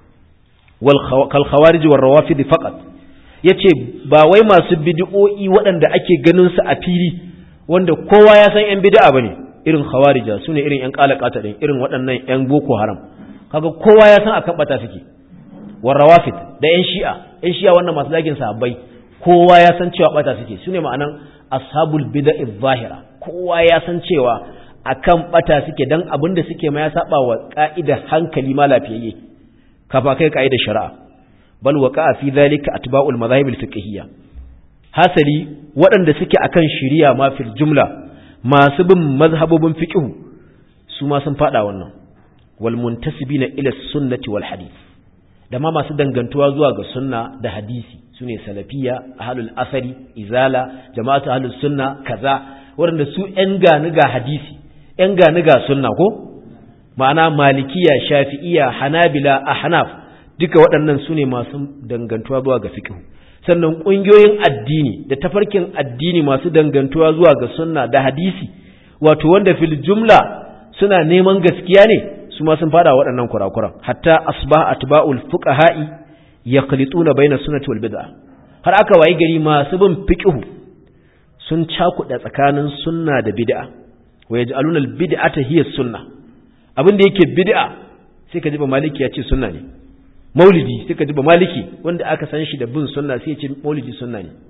كالخوارج والروافض فقط yace ba wai masu bid'o'i waɗanda ake ganin su a fili wanda kowa ya san yan bid'a bane irin khawarija sune irin yan qalaqata din irin waɗannan yan boko haram kaga kowa ya san akan bata suke war rawafid da yan shi'a yan shi'a wannan masu zagin sahabbai kowa ya san cewa bata suke sune ma'anan ashabul bid'a zahira kowa ya san cewa akan bata suke dan abin da suke ma ya saba wa ka'idar hankali ma lafiyayye kafa kai ka'idar shari'a bal waqa fi dhalika atba'ul madhahib al-fiqhiyya hasali waɗanda suke akan shari'a ma fil jumla masu bin mazhabobin fiqh su ma sun fada wannan wal muntasibina ila sunnati wal hadith da ma masu dangantuwa zuwa ga sunna da hadisi sune salafiya ahlul asari izala jama'atu ahlus sunna kaza waɗanda su ‘yan gani ga hadisi, ‘yan gani ga sunna ko? Ma'ana malikiya, shafi'iya, hanabila, ahnaf duka waɗannan su ne masu dangantuwa zuwa ga fikihu. Sannan ƙungiyoyin addini da tafarkin addini masu dangantuwa zuwa ga sunna da hadisi, wato wanda fil jumla suna neman gaskiya ne, su ma sun fada waɗannan kurakuran. Hatta asbah atba'ul fuqaha'i yaqlituna baina sunnati wal bid'ah. Har aka wayi gari masu bin fiqhu sun cakuɗa tsakanin sunna da bid'a wa yaj'aluna al-bid'ata hiya sunna abin da yake bid'a sai ka ji ba maliki ya ce sunna ne maulidi sai ka ji ba maliki wanda aka san shi da bin sunna sai ya ce maulidi sunna ne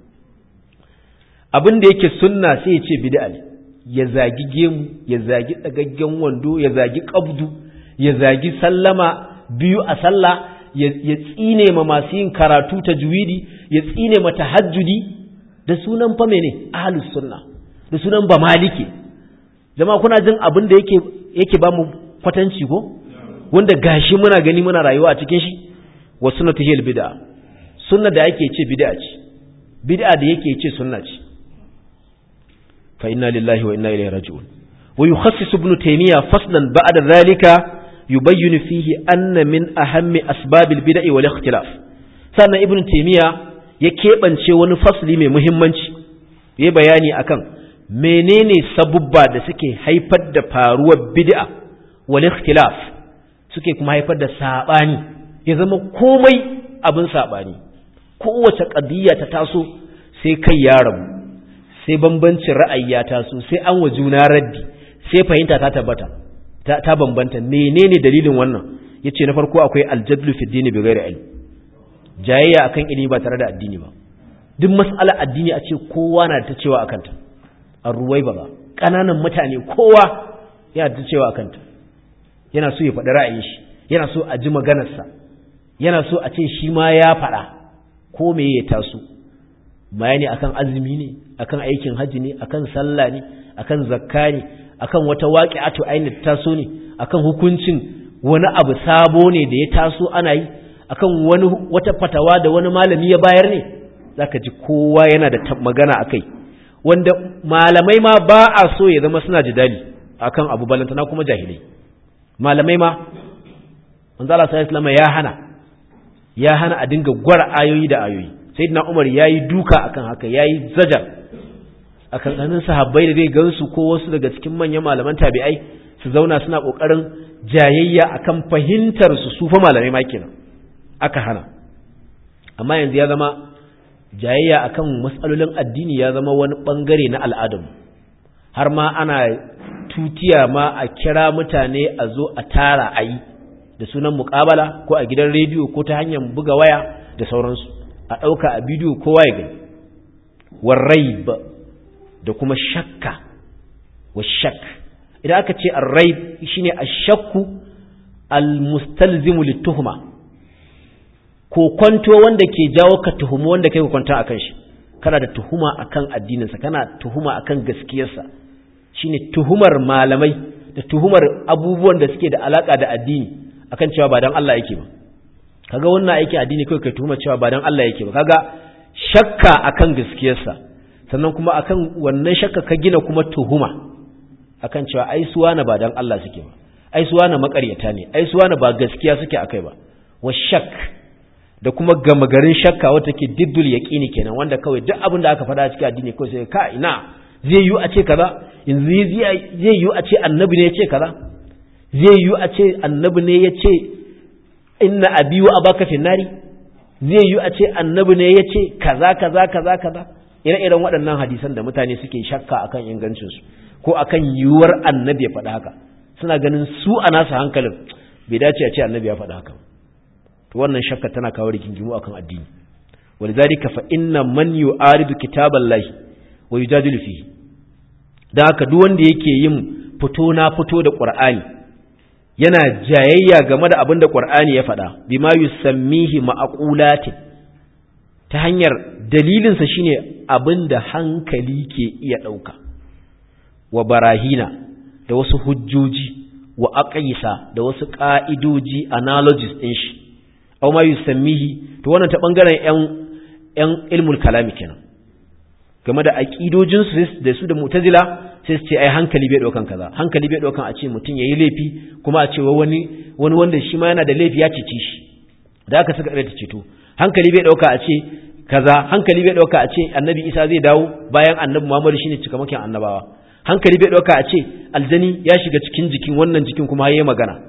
abin da yake sunna sai ya ce bid'a ne ya zagi gemu ya zagi dagaggen wando ya zagi qabdu ya zagi sallama biyu a sallah ya tsine ma masu yin karatu tajwidi ya tsine ma tahajjudi da sunan fa mene ahlus sunna da sunan ba maliki jama'a kuna jin abin da yake yake ba mu kwatanci ko wanda gashi muna gani muna rayuwa a cikin shi wa sunnatu hil bid'a sunna da yake ce bid'a ce bid'a da yake ce sunna ce fa inna lillahi wa inna ilaihi raji'un wa yukhassisu ibn taymiya faslan ba'da dhalika yubayyinu fihi anna min ahammi asbabil bid'i wal ikhtilaf sannan ibn taymiya ya keɓance wani fasli mai muhimmanci yayi bayani akan menene sabubba da suke haifar da faruwar bid'a wal ikhtilaf suke kuma haifar da sabani ya zama komai abin sabani kowace qadiyya ta taso sai kai ya rabu sai bambancin ra'ayi ya taso sai an wa juna raddi sai fahimta ta tabbata ta bambanta menene dalilin wannan yace na farko akwai aljadlu fi dini bi ghairi ilm jayayya akan ilimi ba tare da addini ba duk mas'ala addini a ce kowa na ta cewa akan ta arruwai ba kananan mutane kowa yana ta cewa akan ta yana so ya faɗi ra'ayin shi yana so a ji maganarsa yana so a ce shi ma ya faɗa ko me ya taso bayani akan azumi ne akan aikin hajji ne akan sallah ne akan zakka ne akan wata waqi'atu ainihin taso ne akan hukuncin wani abu sabo ne da ya taso ana yi akan wani wata fatawa da wani malami ya bayar ne zaka ji kowa yana da magana akai wanda malamai ma ba a so ya zama suna jidali akan abu balantana kuma jahilai malamai ma manzo Allah sallallahu alaihi ya hana ya hana a dinga gwara ayoyi da ayoyi sayyidina Umar yayi duka akan haka yayi zajar akan ganin sahabbai da zai gansu ko wasu daga cikin manyan malaman tabi'ai su zauna suna kokarin jayayya akan fahimtar su su fa malamai ma kenan aka hana amma yanzu ya zama jayayya akan matsalolin addini ya zama wani bangare na al'adam har ma ana tutiya ma a kira mutane a zo a tara a yi da sunan mukabala ko a gidan rediyo ko ta hanyar buga waya da sauransu a ɗauka a bidiyo kowa ya gani warraib da kuma shakka wa shak idan aka ce arraib shine ashakku almustalzimu lituhma ko kwanto wanda ke jawo ka tuhumu wanda kai kwanta akan shi kana da tuhuma akan addininsa kana tuhuma akan gaskiyarsa shine tuhumar malamai da tuhumar abubuwan da suke da alaka da addini akan cewa ba dan Allah yake ba kaga wannan aiki addini kai kai tuhuma cewa ba dan Allah yake ba kaga shakka akan gaskiyarsa sannan kuma akan wannan shakka ka gina kuma tuhuma akan cewa ai suwana ba dan Allah suke ba ai suwana makaryata ne ai suwana ba gaskiya suke akai ba wa shak da kuma gama garin shakka wata ke diddul yaqini kenan wanda kawai duk abin da aka faɗa a cikin addini kawai sai ka ina zai yi a ce kaza yanzu zai yi a ce annabi ne ya ce kaza zai yi a ce annabi ne ya ce inna abi wa abaka finnari zai yi a ce annabi ne ya ce kaza kaza kaza kaza ire-iren waɗannan hadisan da mutane suke shakka akan ingancinsu ko akan yiwuwar annabi ya faɗa haka suna ganin su a nasu hankalin bai dace a ce annabi ya faɗa haka to wannan shakka tana kawo rigingimu akan addini walidhalika fa inna man yu'aridu kitaballahi wa yujadilu fihi dan haka duk wanda yake yin fito na fito da qur'ani yana jayayya game da abin da qur'ani ya faɗa bima yusammihi ma'qulatin ta hanyar dalilinsa shine abin da hankali ke iya ɗauka wa barahina da wasu hujjoji wa aqisa da wasu ƙa'idoji analogies ɗin shi aw ma yusammihi to wannan ta bangaren yan yan ilmul kalami kenan game da aqidojin su da su da mu'tazila sai su ce ai hankali bai daukan kaza hankali bai daukan a ce mutum yayi laifi kuma a ce wani wani wanda shi ma yana da laifi ya cece shi da aka saka ta ceto hankali bai dauka a ce kaza hankali bai dauka a ce annabi Isa zai dawo bayan annabi Muhammad shine cikamakin annabawa hankali bai dauka a ce aljani ya shiga cikin jikin wannan jikin kuma yayi magana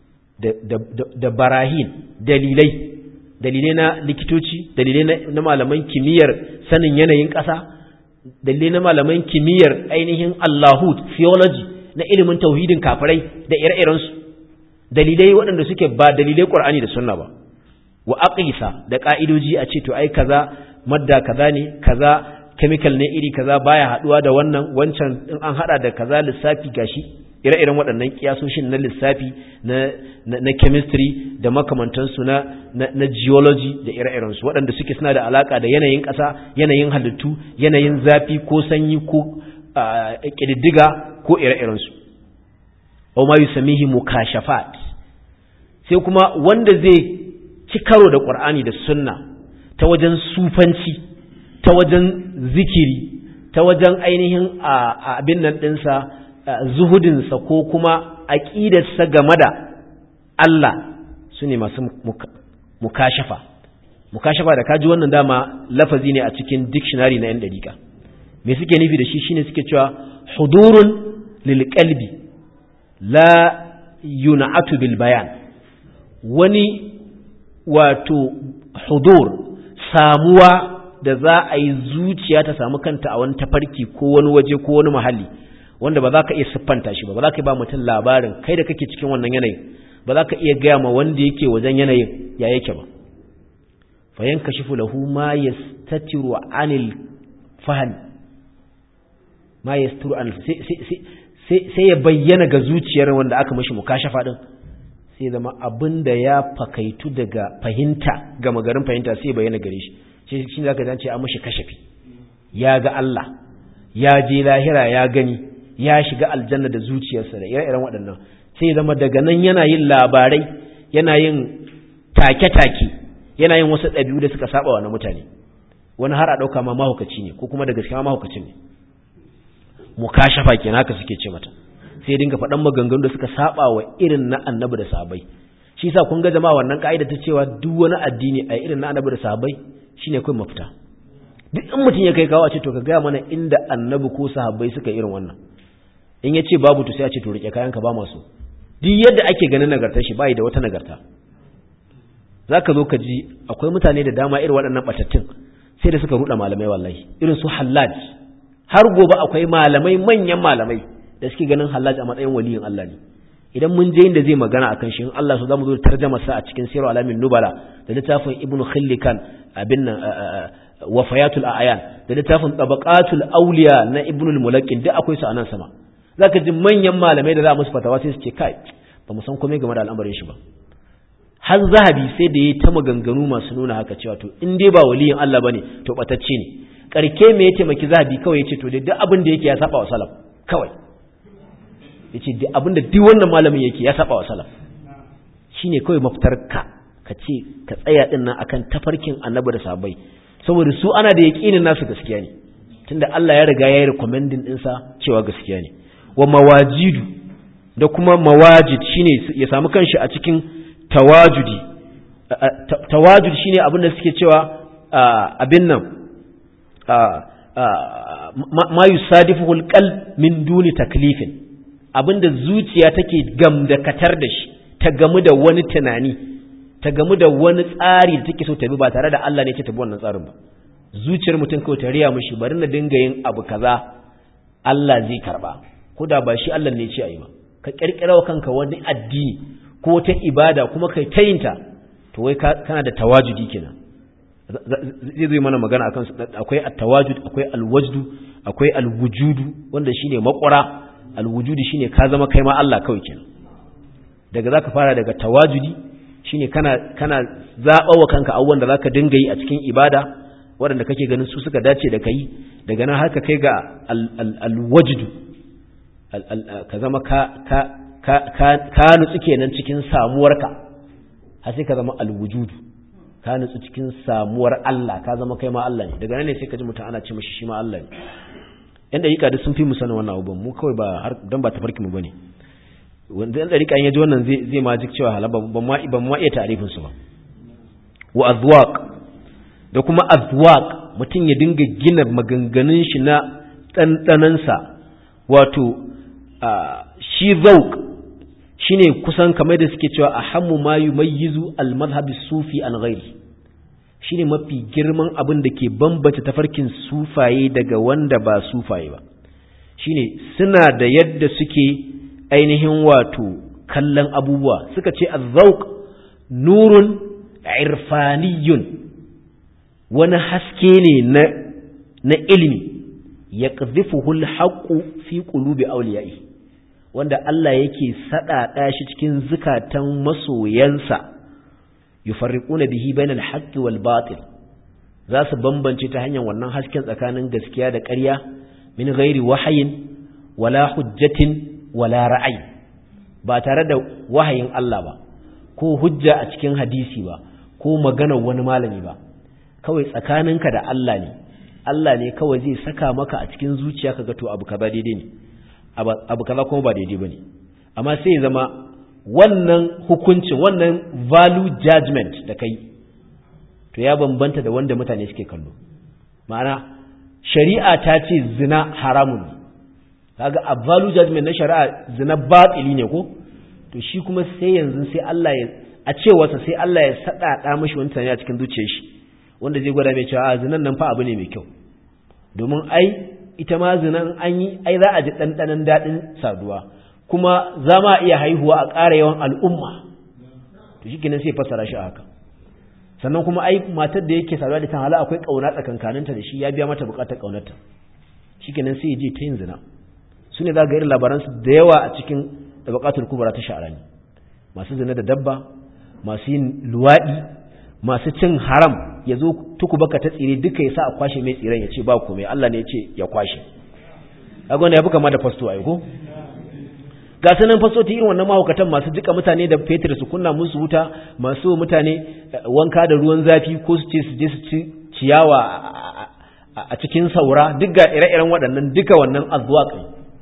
da barahin dalilai dalilai na likitoci dalilai na malaman kimiyyar sanin yanayin ƙasa dalilai na malaman kimiyyar ainihin allahud theology na ilimin tauhidin kafirai da ire-irensu dalilai waɗanda suke ba dalilai ƙur'ani da sunna ba wa aqisa da ƙa'idoji a ce to ai kaza madda kaza ne kaza chemical ne iri kaza baya haɗuwa da wannan wancan in an haɗa da kaza lissafi gashi ire-iren waɗannan kiyasoshin na lissafi na, na, chemistry da makamantansu na, na, geology da ire-irensu waɗanda suke suna da alaƙa da yanayin ƙasa yanayin halittu yanayin zafi ko sanyi ko ƙididdiga ko ire-irensu o ma yusamihi mukashafat sai kuma wanda zai ci karo da ƙur'ani da sunna ta wajen sufanci ta wajen zikiri ta wajen ainihin abin nan ɗinsa zuhudinsa ko kuma aƙidarsa game da Allah su ne masu mukashafa mukashafa da kaji wannan dama lafazi ne a cikin dictionary na yan dariƙa me suke nufi da shi shine suke cewa hudurun lil qalbi la yun'atu bil bayan wani wato hudur samuwa da za a yi zuciya ta samu kanta a wani tafarki ko wani waje ko wani mahalli wanda ba za ka iya siffanta shi ba ba za ka yi ba mutum labarin kai da kake cikin wannan yanayin ba za ka iya gaya ma wanda yake wajen yanayin ya yake ba fayan ka shifu lahu ma ya statiru anil fahan ma ya statiru anil sai ya bayyana ga zuciyar wanda aka mashi mukashafa din sai zama abin da ya fakaitu daga fahimta ga magarin fahimta sai bayyana gare shi shi shi zaka zance an mashi kashafi ya ga Allah ya je lahira ya gani ya shiga aljanna da zuciyarsa da ire-iren waɗannan sai zama daga nan yana yin labarai yana yin take-take yana yin wasu ɗabi'u da suka saba wa na mutane wani har a ɗauka ma mahaukaci ne ko kuma da gaskiya mahaukacin ne mukashafa kenan haka suke ce mata sai dinga faɗan maganganu da suka saba wa irin na annabi da sahabbai shi yasa kun ga jama'a wannan ka'ida ta cewa duk wani addini a irin na annabi da sahabbai shine kai mafita duk in mutum ya kai kawo a ce to ka gaya mana inda annabi ko sahabbai suka irin wannan in ya ce babu to sai a ce to rike kayan ka ba masu duk yadda ake ganin nagartar shi bai da wata nagarta zaka zo ka ji akwai mutane da dama irin waɗannan batattun sai da suka ruɗa malamai wallahi irin su hallaj har gobe akwai malamai manyan malamai da suke ganin hallaj a matsayin waliyin Allah ne idan mun je inda zai magana akan shi in Allah so zamu zo tarjama sa a cikin sirru alamin nubala da littafin ibnu khillikan abin nan wafayatul a'yan da littafin tabaqatul awliya na ibnu al-mulaqqin duk akwai su a nan sama zaka ji manyan malamai da za musu fatawa sai su ce kai ba mu san komai game da al'amarin shi ba har zahabi sai da yayi ta maganganu masu nuna haka cewa to in dai ba waliyin Allah bane to batacce ne karke me ya taimaki zahabi kawai yace to dai duk abin da yake ya saba wa salaf kawai yace duk abin da duk wannan malamin yake ya saba wa salaf shine kawai mafitar ka ka ce ka tsaya din nan akan tafarkin annabi da sahabbai saboda su ana da yaqinin nasu gaskiya ne tunda Allah ya riga ya yi recommending ɗinsa cewa gaskiya ne wa mawajidu da kuma mawajid shine ya samu kanshi a cikin tawajudi tawajud shine abin da suke cewa abin nan ma yusadifu alqalb min duni taklifin abinda zuciya take gamdakatar da shi ta gamu da wani tunani ta gamu da wani tsari da take so ta bi ba tare da Allah ne ce ta bi wannan tsarin ba zuciyar mutum kawai ta riya mishi bari na dinga yin abu kaza Allah zai karba ko da ba shi Allah ne ce ayi ba ka kirkira wa kanka wani addini ko ta ibada kuma kai ta yinta to wai kana da tawajudi kenan zai zai mana magana akan akwai at-tawajud akwai al-wajdu akwai al-wujudu wanda shine makwara al-wujudu shine ka zama kai ma Allah kawai kenan daga zaka fara daga tawajudi shine kana kana zaba wa kanka abubuwan da zaka dinga yi a cikin ibada waɗanda kake ganin su suka dace da kai daga nan har ka kai ga al-wajdu ka zama ka ka ka ka nutsu kenan cikin samuwarka har sai ka zama al-wujudu ka nutsu cikin samuwar Allah ka zama kai ma Allah ne daga nan ne sai ka ji mutum ana ce mashi shi ma Allah ne yan dariƙa duk sun fi mu sanin wannan abubuwan mu kawai ba har dan ba tafarki mu bane wanda yan dariƙa ya ji wannan zai zai ma jik cewa halaba ban ma ban ma iya ta'arifin su ba wa azwaq da kuma azwaq mutum ya dinga gina maganganun shi na ɗanɗanansa wato shi zauq shine kusan kamar da suke cewa ahammu ma yumayyizu al-madhhab sufi an ghairi shine mafi girman abin da ke bambanta tafarkin sufaye daga wanda ba sufaye ba shine suna da yadda suke ainihin wato kallon abubuwa suka ce az-zawq nurun irfaniyun wani haske ne na na ilimi yaqdhifuhu al-haqqu fi qulubi awliya'ihi wanda Allah yake saɗaɗa shi cikin zukatan masoyansa yufarriquna bihi bainal haqqi wal batil za su bambance ta hanyar wannan hasken tsakanin gaskiya da ƙarya min ghairi wahayin wala hujjatin wala ra'ayi ba tare da wahayin Allah ba ko hujja a cikin hadisi ba ko maganar wani malami ba kawai tsakaninka da Allah ne Allah ne kawai zai saka maka a cikin zuciya kaga to abu kaza daidai ne abu kaza kuma ba daidai bane amma sai ya zama wannan hukuncin wannan value judgment da kai to ya bambanta da wanda mutane suke kallo ma'ana shari'a ta ce zina haramun ne kaga a value judgment na shari'a zina batsili ne ko to shi kuma sai yanzu sai Allah ya a cewarsa sai Allah ya sadada mashi wani tunani a cikin zuciyar shi wanda zai gwada mai cewa a zinan nan fa abu ne mai kyau domin ai ita ma zinan an yi ai za a ji ɗanɗanon daɗin saduwa kuma za ma iya haihuwa a ƙara yawan al'umma to shi kenan sai fassara shi a haka sannan kuma ai matar da yake saduwa da kan hala akwai ƙauna tsakankaninta da shi ya biya mata buƙatar ƙaunarta shi kenan sai ya je ta yin zina su ne za ga irin labaransu da yawa a cikin da buƙatar kubura ta sha'arani masu zina da dabba masu yin luwaɗi masu cin haram ya zo tuku baka ta tsire duka ya sa a kwashe mai tsiren ya ce ba komai Allah ne ya ce ya kwashe kaga wanda ya fi kama da fasto ai ko ga sanan fastoti irin wannan mahaukatan masu jika mutane da fetur su kunna musu wuta masu mutane wanka da ruwan zafi ko su ce su je su ci ciyawa a cikin saura duk ga ire-iren waɗannan duka wannan azwaq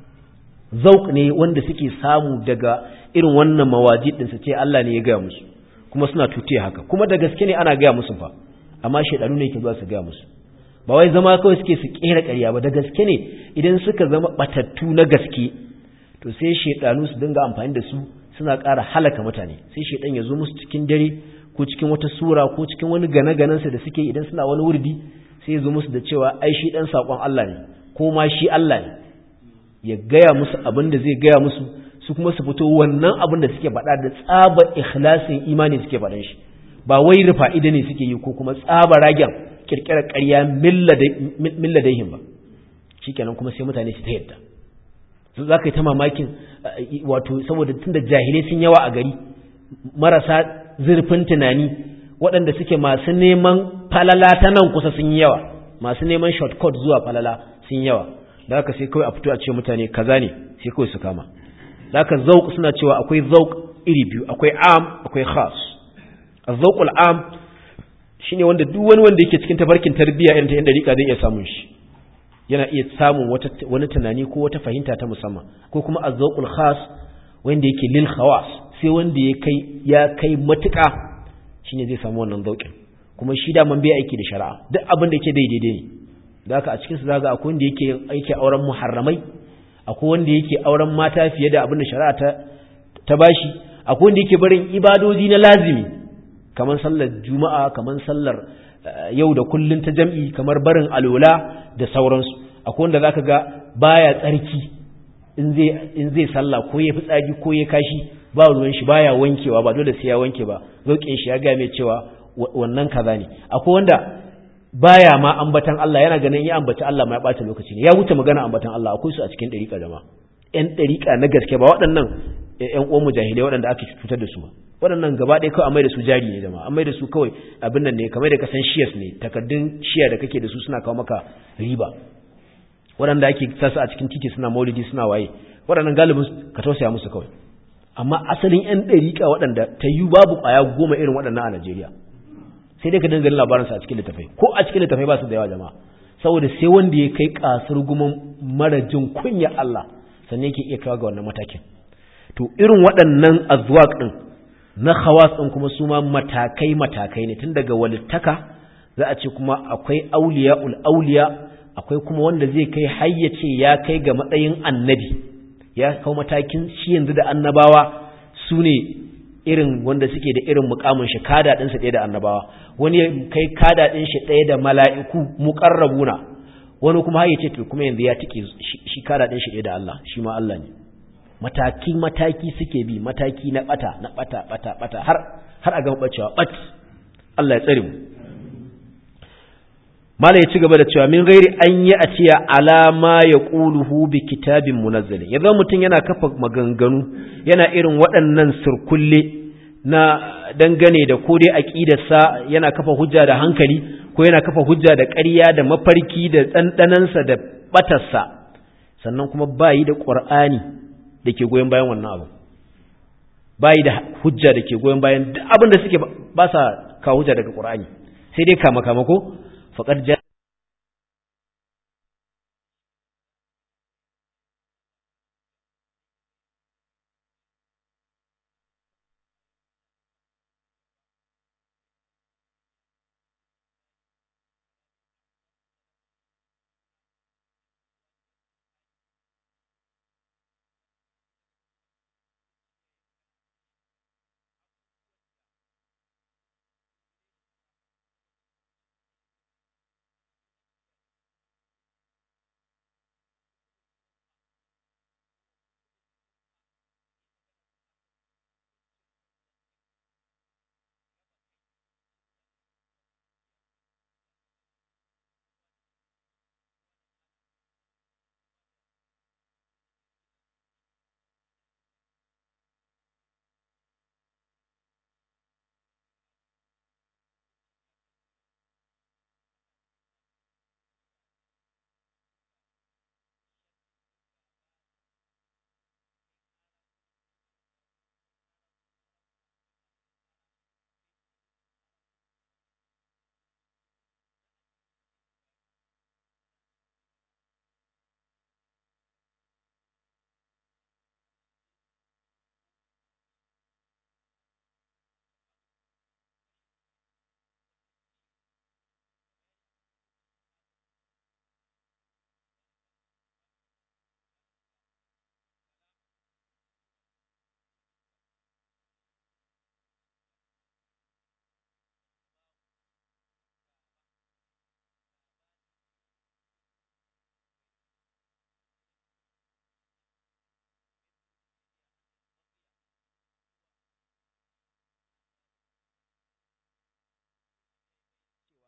zauq ne wanda suke samu daga irin wannan mawaji din su ce Allah ne ya gaya musu kuma suna tutiya haka kuma da gaske ne ana gaya musu fa amma shaidanu ne ke zuwa su gaya musu ba wai zama kawai suke su kera ƙarya ba da gaske ne idan suka zama batattu na gaske to sai shaidanu su dinga amfani da su suna ƙara halaka mutane sai shaidan ya zo musu cikin dare ko cikin wata sura ko cikin wani gane su da suke idan suna wani wurdi sai ya zo musu da cewa ai shi dan sakon Allah ne ko ma shi Allah ne ya gaya musu abin da zai gaya musu su kuma su fito wannan abin da suke faɗa da tsaba ikhlasin imani suke faɗan shi ba wai rufa ida ne suke yi ko kuma tsaba ragen kirkirar ƙarya milladaihin ba shikenan kuma sai mutane su ta yadda su za ka yi ta mamakin wato saboda tun da jahilai sun yawa a gari marasa zurfin tunani waɗanda suke masu neman falala ta nan kusa sun yi yawa masu neman shortcut zuwa falala sun yawa da haka sai kawai a fito a ce mutane kaza ne sai kawai su kama da haka zauk suna cewa akwai zauk iri biyu akwai am akwai khas az-zawqul am shine wanda duk wani wanda yake cikin tafarkin tarbiyya irin ta yan dariƙa zai iya samun shi yana iya samun wata wani tunani ko wata fahimta ta musamman ko kuma az-zawqul khas wanda yake lil khawas sai wanda ya kai ya kai matuƙa shine zai samu wannan zauƙin kuma shi da man bai aiki da shari'a duk abin da yake daidai ne da haka a cikin su zaga akwai wanda yake aiki auren muharramai akwai wanda yake auren mata fiye da abin da shari'a ta ta bashi akwai wanda yake barin ibadoji na lazimi kamar sallar juma'a kamar sallar yau da kullun ta jam'i kamar barin alola da sauransu akwai wanda zaka ga baya tsarki in zai in zai sallah ko ya fitsari ko ya kashi ba ruwan shi baya wankewa ba dole sai ya wanke ba zaukin shi ya ga mai cewa wannan kaza ne akwai wanda baya ma ambatan Allah yana ganin ya ambaci Allah ma ya bata lokaci ne ya wuce magana ambatan Allah akwai su a cikin dariƙa jama'a ƴan dariƙa na gaske ba waɗannan ƴan uwan mujahilai waɗanda aka cutar da su ba waɗannan gaba ɗaya kawai an mai da su jari ne jama'a an mai da su kawai abin nan ne kamar da kasan shiyas ne takaddun shiya da kake da su suna kawo maka riba waɗanda ake sasa a cikin titi suna maulidi suna waye waɗannan galibin ka tausaya musu kawai amma asalin ƴan ɗariƙa waɗanda ta yi babu ƙwaya goma irin waɗannan a Najeriya sai dai ka dinga labaransa a cikin littafai ko a cikin littafai ba su da yawa jama'a saboda sai wanda ya kai kasar guman mara jin kunya Allah sannan yake iya kawo ga wannan matakin to irin waɗannan azwaq din na khawas din kuma su ma matakai matakai ne tun daga walittaka za a ce kuma akwai auliyaul auliya akwai kuma wanda zai kai hayyace ya kai ga matsayin annabi ya kawo matakin shi yanzu da annabawa su ne irin wanda suke da irin mukamin shi kada din su ɗaya da annabawa wani kai kada din shi ɗaya da mala'iku muqarrabuna wani kuma har yace to kuma yanzu ya tike shi kada din shi ɗaya da Allah shi ma Allah ne mataki mataki suke bi mataki na bata na bata bata bata har har a gama bacewa bat Allah ya tsare mu mala ya ci gaba da cewa min gairi an yi a ciya alama ya ƙuluhu bi kitabin munazzali yanzu mutum yana kafa maganganu yana irin waɗannan sirkulle na dangane da ko dai aƙidarsa yana kafa hujja da hankali ko yana kafa hujja da ƙarya da mafarki da ɗanɗanansa da ɓatarsa sannan kuma bayi da ƙur'ani da ke goyon bayan wannan abu bayi da hujja da ke goyon bayan duk abin da suke ba sa kawo hujja daga ƙur'ani sai dai kama kama ko faƙar ja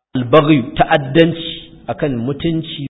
albaghi ta'addanci akan mutunci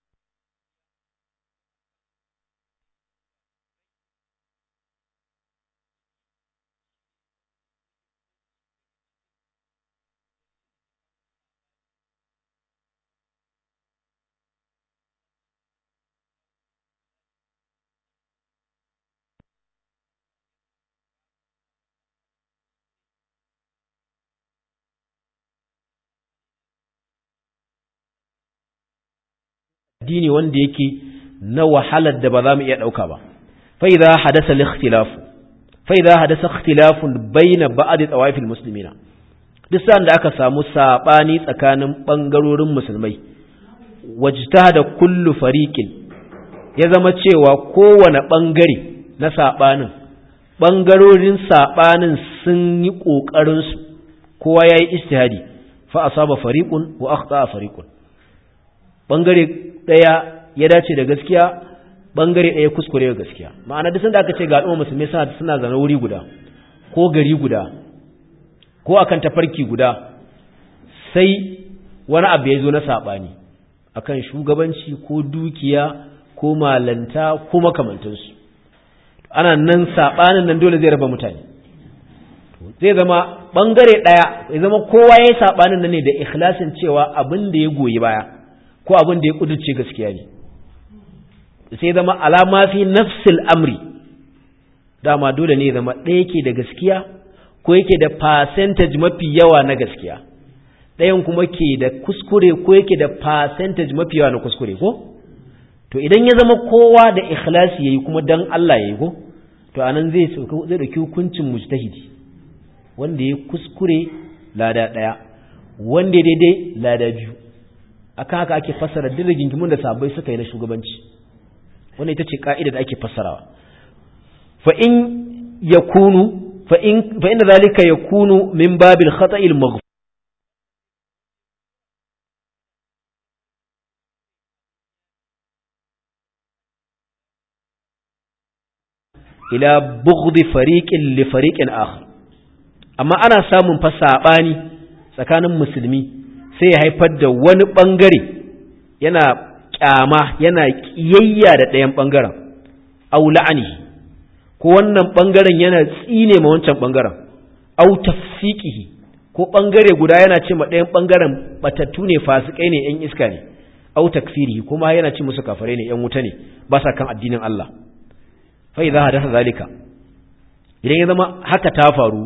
addini wanda yake na wahalar da ba za mu iya ɗauka ba fai za hadasa likhtilafu fai za hadasa ikhtilafun baina ba'd tawafil muslimina duk sa'an da aka samu sabani tsakanin bangarorin musulmai wajtahada kullu fariqin ya zama cewa kowane bangare na sabanin bangarorin sabanin sun yi kokarin su kowa yayi ijtihadi fa asaba fariqun wa akhta fariqun bangare ɗaya ya dace da gaskiya bangare ɗaya kuskure da gaskiya ma'ana duk sanda aka ce ga al'umma musulmi suna suna zana wuri guda ko gari guda ko akan tafarki guda sai wani abu ya zo na saɓani akan shugabanci ko dukiya ko malanta ko makamantansu ana nan saɓanin nan dole zai raba mutane zai zama bangare ɗaya ya zama kowa ya yi saɓanin nan ne da ikhlasin cewa abin da ya goyi baya ko abin da ya kudurce gaskiya ne sai zama alama fi nafsil amri dama dole ne zama ɗaya ke da gaskiya ko yake da percentage mafi yawa na gaskiya ɗayan kuma ke da kuskure ko yake da percentage mafi yawa na kuskure ko to idan ya zama kowa da ikhlasi yayi kuma dan Allah yayi ko to anan zai zai dauki hukuncin mujtahidi wanda ya kuskure lada ɗaya wanda daidai lada biyu akan haka ake fassara duk rigingimun da sabai suka yi na shugabanci wannan ita ce ka'ida da ake fassarawa fa in yakunu fa in fa inna zalika yakunu min babil khata'il maghfur ila bughdi fariqin li fariqin akhar amma ana samun fa sabani tsakanin musulmi sai ya haifar da wani ɓangare yana ƙyama yana ƙiyayya da ɗayan ɓangaren au la'ani ko wannan ɓangaren yana tsine ma wancan ɓangaren au tafsiqihi ko ɓangare guda yana ce ma ɗayan ɓangaren batattu ne fasikai ne ƴan iska ne au takfirihi kuma yana ce musu kafare ne ƴan wuta ne ba sa kan addinin Allah fa idza hadatha zalika idan ya zama haka ta faru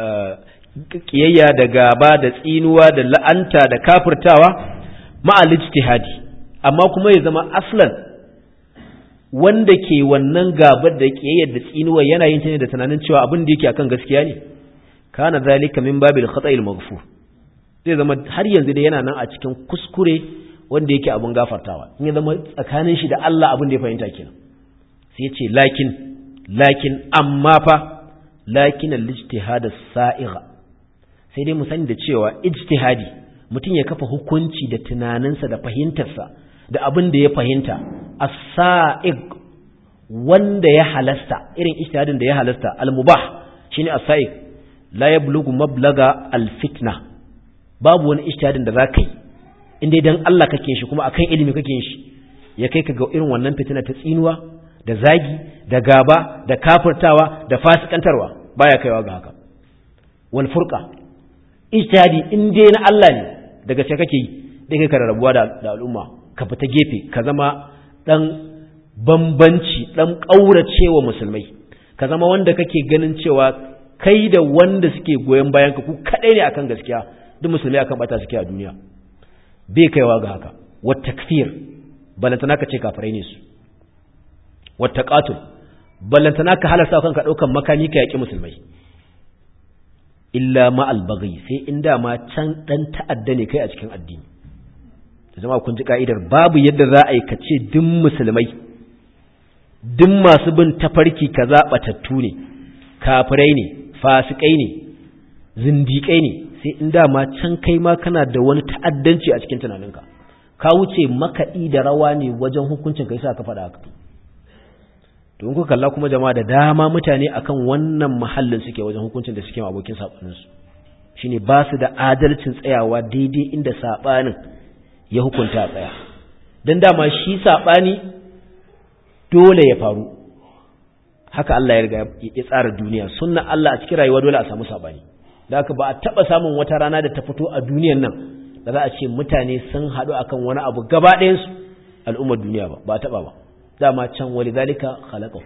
kiyayya da gaba da tsinuwa da la'anta da kafirtawa ma'al ijtihadi amma kuma ya zama aslan wanda ke wannan gabar da kiyayyar da tsinuwa yana yin ta ne da tunanin cewa abin da yake akan gaskiya ne kana zalika min babil khata'il maghfur zai zama har yanzu da yana nan a cikin kuskure wanda yake abin gafartawa in ya zama tsakanin shi da Allah abin da ya fahimta kenan sai ya ce lakin lakin amma fa lakin al-ijtihad as-sa'igha sai dai mu sani da cewa ijtihadi mutum ya kafa hukunci da tunaninsa da fahimtarsa da abin da ya fahimta as-sa'ig wanda ya halasta irin ijtihadin da ya halasta al-mubah shine as-sa'ig la yablughu mablaga al-fitna babu wani ijtihadin da zaka yi in dai dan Allah kake shi kuma akan ilimi kake shi ya kai ka ga irin wannan fitina ta tsinuwa da zagi da gaba da kafirtawa da fasikantarwa baya kaiwa ga haka wal furqa ijtihadi in dai na Allah ne daga sai kake yi dai kai ka rabuwa da, da al'umma ka fita gefe ka zama dan bambanci dan kauracewa musulmai ka zama wanda kake ganin cewa kai da wanda suke goyon bayan ka ku kadai ne akan gaskiya duk musulmai akan bata suke a duniya bai kaiwa ga haka wat takfir balantana ka ce kafirai ne su wat taqatul balantana ka halasta kanka daukan makami ka yaki musulmai illa ma albaghi sai in dama can dan ta'adda ne kai a cikin addini jama'a kun ji ka'idar babu yadda za a yi kace duk musulmai duk masu bin tafarki kaza batattu ne kafirai ne fasikai ne zindiƙai ne sai in dama can kai ma kana da wani ta'addanci a cikin tunaninka ka wuce makaɗi da rawa ne wajen hukuncin kai sa ka faɗa haka to in kuka kalla kuma jama'a da dama mutane akan wannan mahallin suke wajen hukuncin da suke abokin sabanin su shine ba su da adalcin tsayawa daidai inda sabanin ya hukunta a tsaya dan dama shi sabani dole ya faru haka Allah ya riga ya tsara duniya sunna Allah a cikin rayuwa dole a samu sabani da haka ba a taba samun wata rana da ta fito a duniyan nan da za a ce mutane sun haɗu akan wani abu gaba ɗayansu al'ummar duniya ba ba a taba ba dama can wali zalika khalaqahu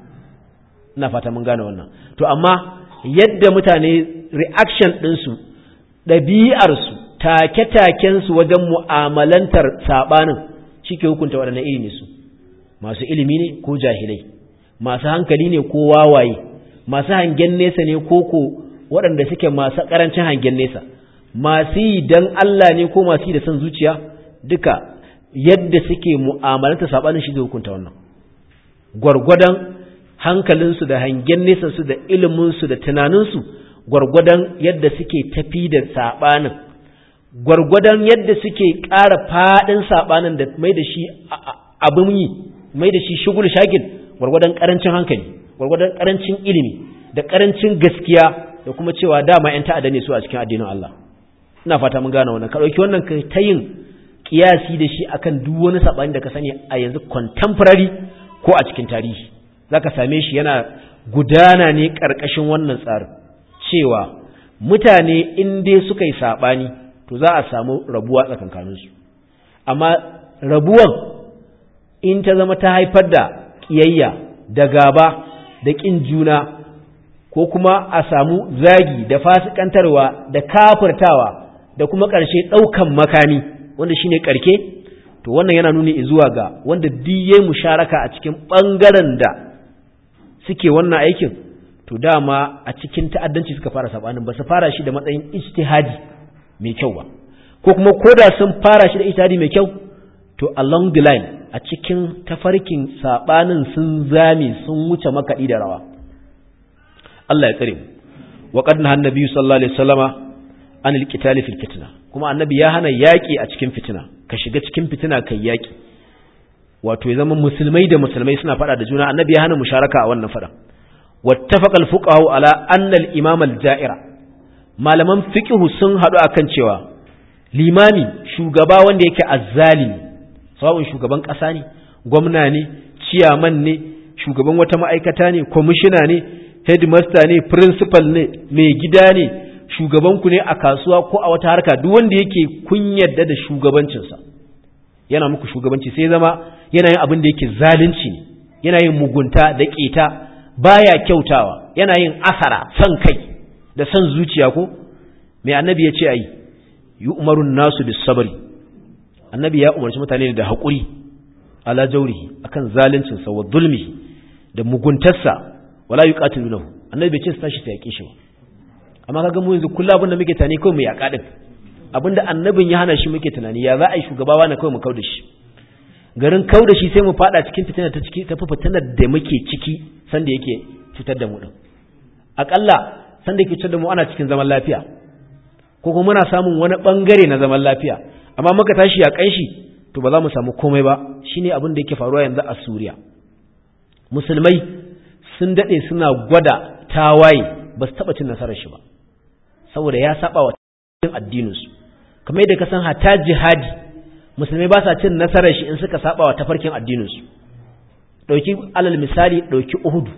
ina fata mun gane wannan to amma yadda mutane reaction ɗinsu ɗabi'arsu take-takensu wajen mu'amalantar saɓanin shi ke hukunta waɗannan iri ne su masu ilimi ne ko jahilai masu hankali ne ko wawaye masu hangen nesa ne ko ko waɗanda suke masu ƙarancin hangen nesa masu yi don Allah ne ko masu yi da son zuciya duka yadda suke mu'amalantar saɓanin shi zai hukunta wannan gwargwadon hankalinsu da hangen nesansu da iliminsu da tunaninsu gwargwadon yadda suke tafi da saɓanin gwargwadon yadda suke ƙara faɗin saɓanin da mai da shi abin yi mai da shi shugul shagil gwargwadon ƙarancin hankali gwargwadon ƙarancin ilimi da ƙarancin gaskiya da kuma cewa dama 'yan ta'adda ne su a cikin addinin Allah ina fata mun gane wannan ka ɗauki wannan kai ta yin kiyasi da shi akan duk wani saɓani da ka sani a yanzu contemporary ko a cikin tarihi za ka same shi yana gudana ne ƙarƙashin wannan tsarin cewa mutane in dai suka yi saɓani to za a samu rabuwa tsakankaninsu amma rabuwan in ta zama ta haifar da ƙiyayya da gaba da ƙin juna ko kuma a samu zagi da fasikantarwa da kafirtawa da kuma ƙarshe ɗaukan makami wanda shine ƙarke to wannan yana nuni zuwa ga wanda diye musharaka a cikin ɓangaren da suke wannan aikin to dama a cikin ta'addanci suka fara sabanin ba su fara shi da matsayin ijtihadi mai kyau ba ko kuma koda sun fara shi da ijtihadi mai kyau to along the line a cikin tafarkin sabanin sun zame sun wuce makaɗi da rawa Allah ya tsare mu wa qad nahan nabi sallallahu alaihi wasallama anil qitali fil fitna kuma annabi ya hana yaki a cikin fitina ka shiga cikin fitina kai yaki wato ya zama musulmai da musulmai suna fada da juna annabi ya hana musharaka a wannan fada wattafaqa al-fuqaha ala anna al-imam al-ja'ira malaman fiqh sun hadu akan cewa limami shugaba wanda yake azzalimi sawun shugaban kasa ne gwamna ne ciyaman ne shugaban wata ma'aikata ne kwamishina ne headmaster ne principal ne mai gida ne shugaban ku ne a kasuwa ko a wata harka duk wanda yake kun yadda da shugabancinsa yana muku shugabanci sai zama yana yin abin da yake zalunci ne yana yin mugunta da ƙeta baya kyautawa yana yin asara son kai da son zuciya ko mai annabi ya ce ayi yi umarun nasu bis sabari annabi ya umarci mutane da haƙuri ala jaurihi akan zaluncinsa wa zulmihi da muguntarsa wala yuqatilunahu annabi bai ce su tashi ta yaƙe shi ba amma kaga mu yanzu kullu abin da muke tani kawai mu yaƙa din abinda annabin ya hana shi muke tunani ya za a yi shugabawa na kawai mu kauda shi garin kauda shi sai mu fada cikin fitina ta ciki tafi fitinar da muke ciki sanda yake cutar da mu din akalla sanda yake cutar da mu ana cikin zaman lafiya ko kuma muna samun wani bangare na zaman lafiya amma muka tashi ya kanshi to ba za mu samu komai ba shine abin da yake faruwa yanzu a Suriya musulmai sun dade suna gwada tawaye ba su taba cin nasarar shi ba saboda ya saba wa addininsu kamar yadda ka san hata jihadi musulmai ba sa cin nasarar shi in suka saba wa tafarkin addininsu ɗauki alal misali ɗauki uhudu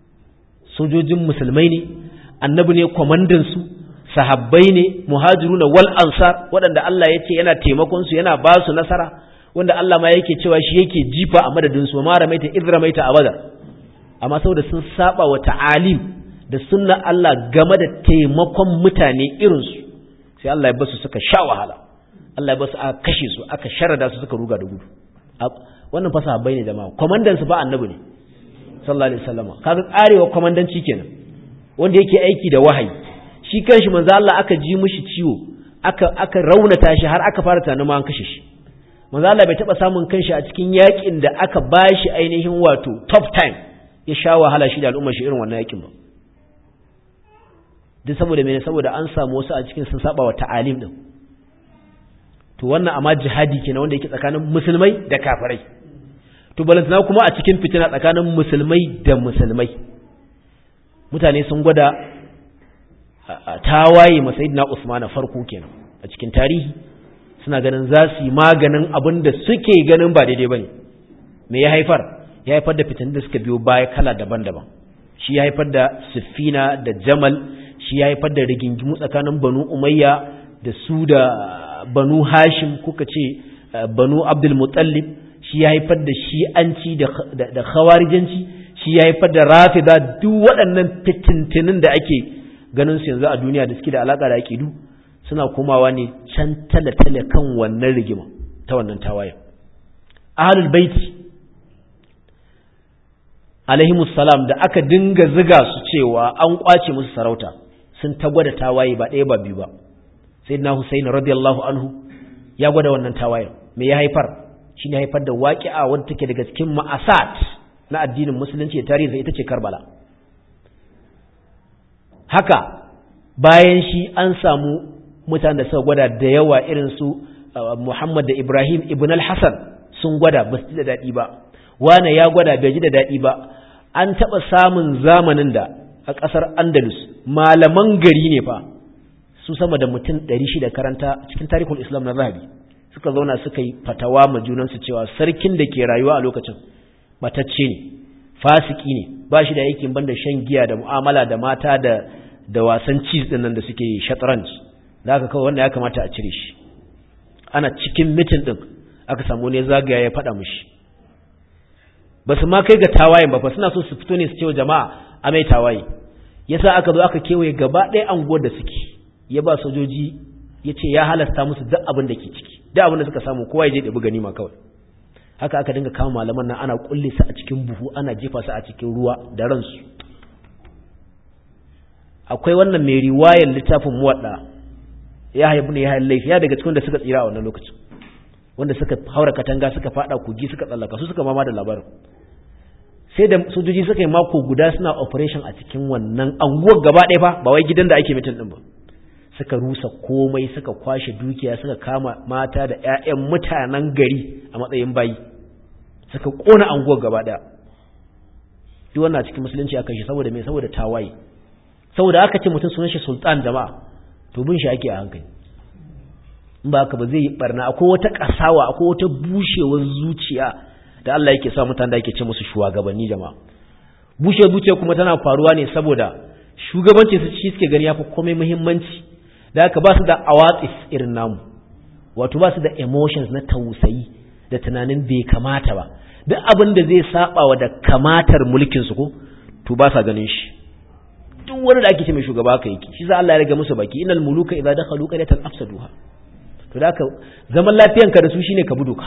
sojojin musulmai ne annabi ne kwamandansu sahabbai ne muhajiruna wal ansar waɗanda Allah ya ce yana taimakon su yana ba su nasara wanda Allah ma yake cewa shi yake jifa a madadin su ma ramaita idh ramaita abada amma saboda sun saba wa ta'alim da sunna Allah game da taimakon mutane irinsu sai Allah ya basu suka sha wahala Allah ya basu aka kashe su aka sharada su suka ruga da gudu wannan fasa bai ne jama'a komandan su ba annabi ne sallallahu alaihi wasallam kaga karewa komandanci kenan wanda yake aiki da wahayi shi kanshi manzo Allah aka ji mishi ciwo aka aka raunata shi har aka fara tunanin ma an kashe shi manzo Allah bai taba samun kanshi a cikin yakin da aka bashi ainihin wato top time ya sha wahala shi da al'ummar shi irin wannan yakin ba duk saboda mene saboda an samu wasu a cikin sun saba wa ta'alim din to wannan amma jihadi kenan wanda yake tsakanin musulmai da kafirai to balantana kuma a cikin fitina tsakanin musulmai da musulmai mutane sun gwada tawaye masayidina Usman farko kenan a cikin tarihi suna ganin za su yi maganin abin da suke ganin ba daidai bane me ya haifar ya haifar da fitan da suka biyo baya kala daban-daban shi ya haifar da Siffina da Jamal shi ya haifar da rigingimu tsakanin Banu Umayya da su da Banu Hashim kuka ce Banu Abdul Muttalib shi ya haifar da shi'anci da khawarijanci shi ya haifar da rafida duk waɗannan fitintinin da ake ganin su yanzu a duniya da suke da alaƙa da aƙidu suna komawa ne can tale-tale kan wannan rigima ta wannan tawayen ahlul baiti alaihimus salam da aka dinga ziga su cewa an kwace musu sarauta sun ta gwada tawaye ba ɗaya ba biyu ba sayyidina Husayn radiyallahu anhu ya gwada wannan tawayen me ya haifar shine haifar da waƙi'a wadda take daga cikin ma'asat na addinin musulunci da tarihi ita ce Karbala haka bayan shi an samu mutanen da suka gwada da yawa irin su Muhammad da Ibrahim ibn al-Hasan sun gwada ba su ji da daɗi ba wane ya gwada bai ji da daɗi ba an taɓa samun zamanin da a ƙasar Andalus malaman gari ne fa su sama da mutum ɗari shida karanta cikin tarihul Islam na Zahabi suka zauna suka yi fatawa ma junansu cewa sarkin da ke rayuwa a lokacin matacce ne fasiki ne ba shi da aikin banda shan giya da mu'amala da mata da da wasan cheese din nan da suke shatranj da aka kawai wanda ya kamata a cire shi ana cikin mitin din aka samu ne zagaya ya faɗa mushi ba su ma kai ga tawayen ba fa suna so su fito ne su ce wa jama'a a mai tawaye yasa aka zo aka kewaye gaba ɗaya anguwar da suke ya ba sojoji ya ce ya halasta musu duk abin da ke ciki duk abin da suka samu kowa ya je ɗabi ganima kawai haka aka dinga kama malaman nan ana kulle su a cikin buhu ana jefa su a cikin ruwa da ransu akwai wannan mai riwayar littafin muwadda ya haifu ne ya haifar laifi ya daga cikin da suka tsira a wannan lokacin wanda suka haura katanga suka fada kogi suka tsallaka su suka mama da labarin sai da sojoji suka yi mako guda suna operation a cikin wannan anguwar gaba ɗaya fa ba wai gidan da ake mitin din ba suka rusa komai suka kwashe dukiya suka kama mata da 'ya'yan mutanen gari a matsayin bayi suka kona anguwar gaba ɗaya duk wannan cikin musulunci aka shi saboda me saboda tawaye saboda aka ce mutum sunan shi sultan jama'a to bin shi ake a hankali in ba haka ba zai yi barna akwai wata kasawa akwai wata bushewar zuciya da Allah yake sa mutane da yake ce musu shugabanni jama'a bushewar zuciya kuma tana faruwa ne saboda shugabanci su shi suke gani yafi komai muhimmanci da haka ba su da awatif irin namu wato ba su da emotions na tausayi da tunanin bai kamata ba duk abin da zai saba wa da kamatar mulkin su ko to ba sa ganin shi duk wani da ake ce mai shugaba haka yake shi za Allah ya riga musu baki innal muluka idza dakhalu qaryatan afsaduha to da haka zaman lafiyanka da su shine ka buduka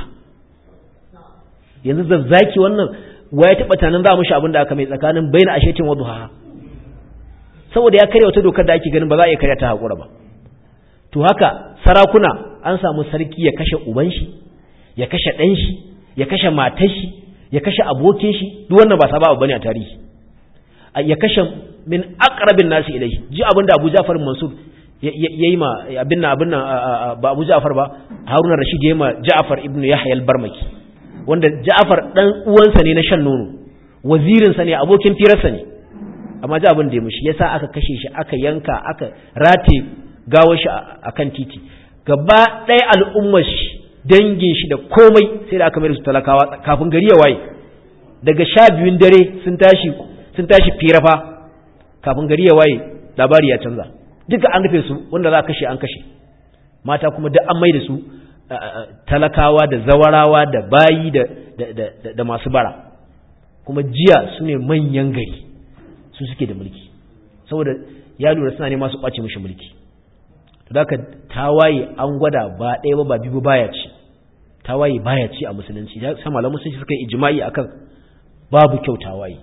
yanzu zazzaki wannan ya taba tanan za mu shi abin da aka mai tsakanin baina ashetin wa duha saboda ya karya wata dokar da ake ganin ba za a iya karya ta hakura ba to haka sarakuna an samu sarki ya kashe uban shi ya kashe ɗan shi ya kashe matar shi ya kashe abokin shi duk wannan ba sababa bane a tarihi ya kashe min aqrabin nasi ilai ji abin da Abu Ja'far Mansur yayi ma abin nan abin nan ba Abu Ja'far ba Harun Rashid yayi ma Ja'far ibn Yahya al-Barmaki wanda Ja'far dan uwansa ne na shan nono wazirin sa ne abokin firarsa ne amma ji abin da ya mushi yasa aka kashe shi aka yanka aka rate gawar shi akan titi gaba ɗaya al'ummar shi dangin shi da komai sai da aka mai su talakawa kafin gari ya waye daga sha biyun dare sun tashi sun tashi firafa kafin gari ya waye labari ya canza duka an rufe su wanda za a kashe an kashe mata kuma duk an mai da su talakawa da zawarawa da bayi da masu bara kuma jiya su ne manyan gari su suke da mulki saboda ya lura suna ne masu ɓace mishi mulki daga tawaye an gwada ba ɗaya ba ba biyu baya ci tawaye baya ci a musulunci sai malaman musulunci suka yi ijma'i akan babu kyau tawaye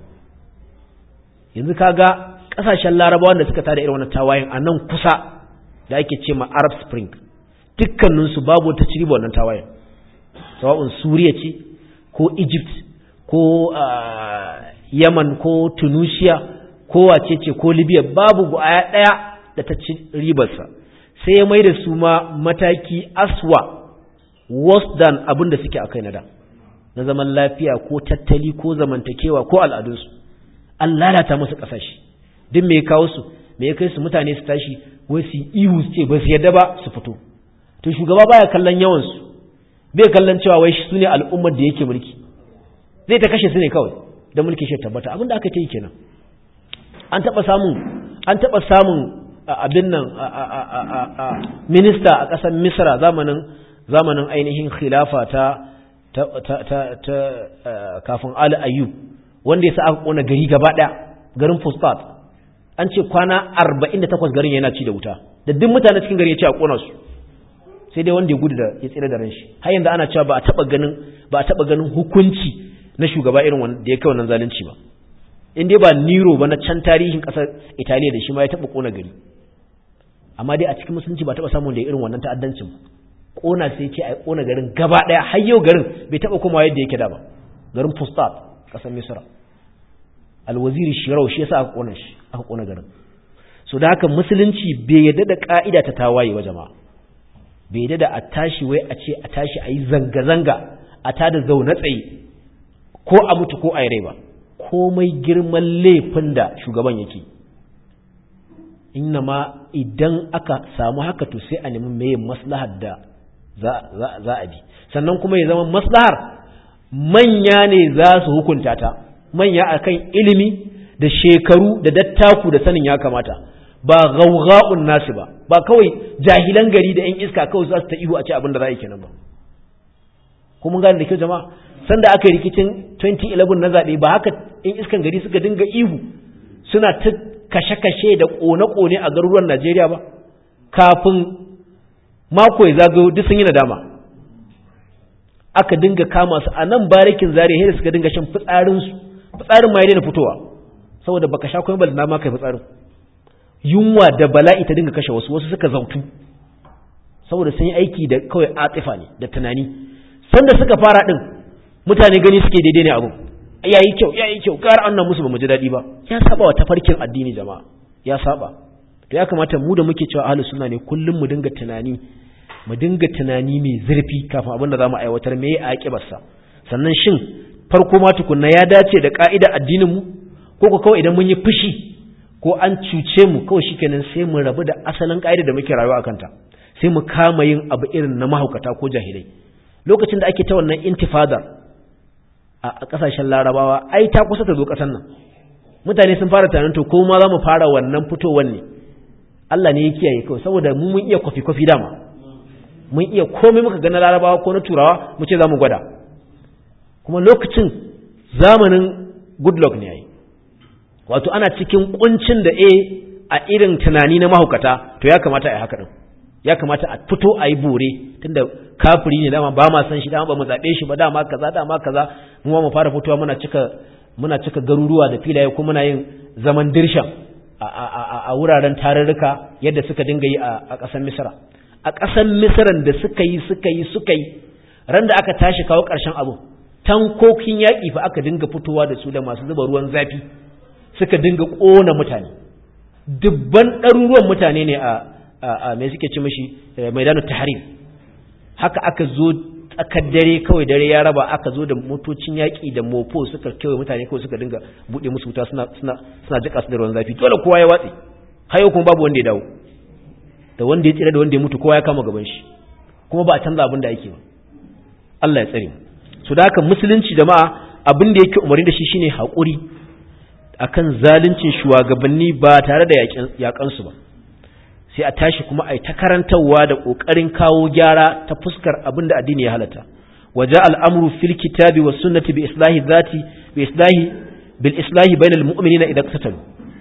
yanzu kaga kasashen larabawan da suka tada irin wannan tawayen a nan kusa da ake ce ma arab spring dukkaninsu babu wata ciri wannan tawayen sawa'un suriya ce ko egypt ko yaman ko tunisia ko wace ce ko libya babu guaya ɗaya da ta ci ribarsa sai ya mai da su ma mataki aswa worse than abin da suke a kai na da na zaman lafiya ko tattali ko zamantakewa ko al'adunsu an lalata musu ƙasashe duk mai kawo su me ya kai su mutane su tashi wai su ihu su ce ba su yadda ba su fito to shugaba baya kallon yawan su bai kallon cewa wai su ne al'ummar da yake mulki zai ta kashe su ne kawai da mulki shi tabbata abin da aka ta yi kenan an taba samun an taba samun abin nan minista a ƙasar misra zamanin zamanin ainihin khilafa ta ta ta ta kafin ali ayyub wanda ya sa aka kona gari gaba daya garin fustat an ce kwana 48 garin yana ci da wuta da duk mutane cikin gari ya ce a kona su sai dai wanda ya gudu da ya tsira da ran shi har yanzu ana cewa ba a taba ganin ba a taba ganin hukunci na shugaba irin wanda ya kai wannan zalunci ba in dai ba Nero ba na can tarihin kasar Italiya da shi ma ya taba kona gari amma dai a cikin musulunci ba taba samun da irin wannan ta'addancin ba kona sai ce a kona garin gaba daya har yau garin bai taba komawa yadda yake da ba garin Fustat kasar Misra alwaziri Shirau shi yasa aka kona shi aka kona garin so da haka musulunci bai yadda da ka'ida ta tawaye wa jama'a bai yadda da a tashi wai a ce a tashi a yi zanga-zanga a tada zaune tsaye ko a mutu ko a yi rai ba komai girman laifin da shugaban yake inna ma idan aka samu haka to sai a nemi mai maslahar da za a bi sannan kuma ya zama maslahar manya ne za su hukunta ta manya akan ilimi da shekaru da dattaku da sanin ya kamata ba gauga'un nasu ba ba kawai jahilan gari da 'yan iska kawai za su ta ihu a ce abin da za a yi kenan ba kuma gane da kyau jama'a sanda aka yi rikicin 2011 na zaɓe ba haka 'yan iskan gari suka dinga ihu suna ta kashe-kashe da ƙone-ƙone a garuruwan Najeriya ba kafin mako ya zagayo duk sun yi nadama aka dinga kama su a nan barikin zariya da suka dinga shan fitsarinsu fitsarin ma ya daina fitowa saboda baka sha kuma bal na ma kai fitsarin yunwa da bala'i ta dinga kashe wasu wasu suka zautu saboda sun yi aiki da kawai atifa ne da tunani sanda suka fara din mutane gani suke daidai ne abun yayi kyau yayi kyau gara annan musu bamu ji dadi ba ya saba wa tafarkin addini jama'a ya saba to ya kamata mu da muke cewa ahlus sunna ne kullum mu dinga tunani mu dinga tunani mai zurfi kafin abin da zamu aiwatar me ya akibar sa sannan shin farko ma tukunna ya dace da ka'ida addinin mu ko ko kawai idan mun yi fushi ko an cuce mu kawai shikenan sai mu rabu da asalin ka'ida da muke rayuwa akan ta sai mu kama yin abu irin na mahaukata ko jahilai lokacin da ake ta wannan intifada a kasashen larabawa ai ta kusa ta zo kasan nan mutane sun fara tunanin to ko ma za mu fara wannan fitowar ne Allah ne ya kiyaye kawai saboda mu mun iya kwafi kwafi dama mun iya komai muka ga na larabawa ko na turawa mu ce za mu gwada kuma lokacin zamanin goodluck ne yayi wato ana cikin kuncin da a a irin tunani na mahaukata to ya kamata a yi haka din ya kamata a fito a yi bore tunda kafiri ne dama ba ma san shi dama ba mu zaɓe shi ba dama kaza dama kaza mu mu fara fitowa muna cika muna cika garuruwa da filaye kuma muna yin zaman dirshan a wuraren tarurruka yadda suka dinga yi a ƙasar misra a ƙasar misran da suka yi suka yi suka yi ran da aka tashi kawo ƙarshen abu tankokin yaƙi fa aka dinga fitowa da su da masu zuba ruwan zafi suka dinga ƙona mutane dubban ɗaruruwan mutane ne a mai suke ci mashi maidanu tahrir haka aka zo tsakar dare kawai dare ya raba aka zo da motocin yaƙi da mofo suka kewaye mutane kawai suka dinga buɗe musu wuta suna suna suna jika su da ruwan zafi dole kowa ya watse har yau kuma babu wanda ya dawo da wanda ya tsira da wanda ya mutu kowa ya kama gaban shi kuma ba a canza abin da ake ba Allah ya tsare mu so da haka musulunci jama'a abin da yake umarni da shi shine haƙuri akan zaluncin shugabanni ba tare da yaƙan su ba sai a tashi kuma a yi ta karantarwa da ƙoƙarin kawo gyara ta fuskar abin da addini ya halatta waje al'amuru fil kitabi wa sunnati bi islahi zati bi islahi bil islahi bainal mu'minina idan qatalu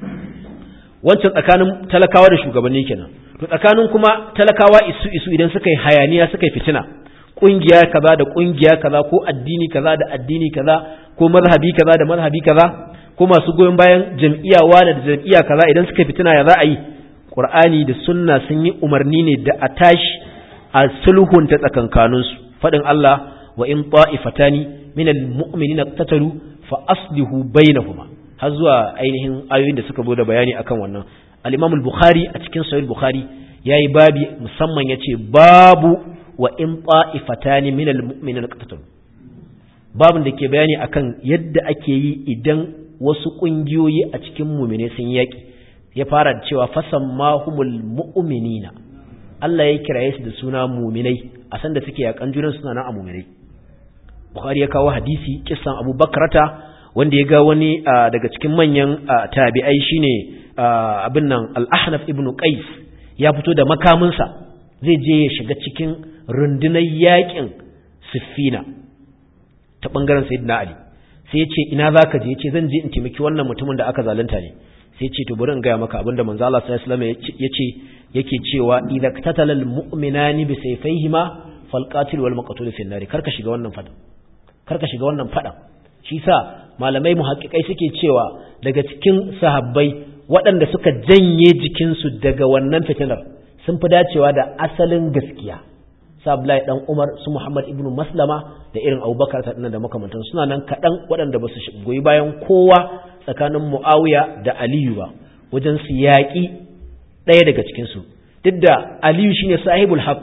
wancan tsakanin talakawa da shugabanni kenan to tsakanin kuma talakawa isu isu idan suka yi hayaniya suka yi fitina kungiya kaza da kungiya kaza ko addini kaza da addini kaza ko mazhabi kaza da mazhabi kaza ko masu goyon bayan jam'iyya wani da jam'iyya kaza idan suka fitina ya za a yi Qur'ani da sunna sun yi umarni ne da a tashi a sulhunta tsakankaninsu faɗin Allah wa in ta'ifatani minal mu'minina qatalu fa aslihu bainahuma har zuwa ainihin ayoyin da suka zo da bayani akan wannan al-Imam al-Bukhari a cikin Sahih Bukhari yayi babi musamman yace babu wa in ta'ifatani minal mu'minina qatalu babin da ke bayani akan yadda ake yi idan wasu kungiyoyi a cikin mu'mine sun yaki ya fara cewa fasammahumul mu'minina Allah ya kiraye su da suna mu'minai a san da suke yakan junan suna nan a mu'minai Bukhari ya kawo hadisi kissan Abu Bakrata wanda ya ga wani daga cikin manyan tabi'ai shine abin nan Al-Ahnaf ibn Qais ya fito da makaminsa zai je ya shiga cikin rundunar yakin Siffina ta bangaren Sayyidina Ali sai ya ce ina zaka je ya ce zan je in taimaki wannan mutumin da aka zalunta ne sai ce to bari in gaya maka abinda manzo Allah sallallahu alaihi wasallam yace yake cewa idza qatala almu'minani bi sayfayhima falqatil wal maqtul fi an-nar karka shiga wannan fada karka shiga wannan fada shi sa malamai muhaqqiqai suke cewa daga cikin sahabbai waɗanda suka janye jikinsu daga wannan fitinar sun fi dacewa da asalin gaskiya sa Abdullahi dan Umar su Muhammad ibn Maslama da irin Abubakar ta da makamantan suna nan kaɗan waɗanda ba su goyi bayan kowa tsakanin Muawiya da Aliyu ba wajen su yaƙi ɗaya daga cikinsu duk da Aliyu shine sahibul haq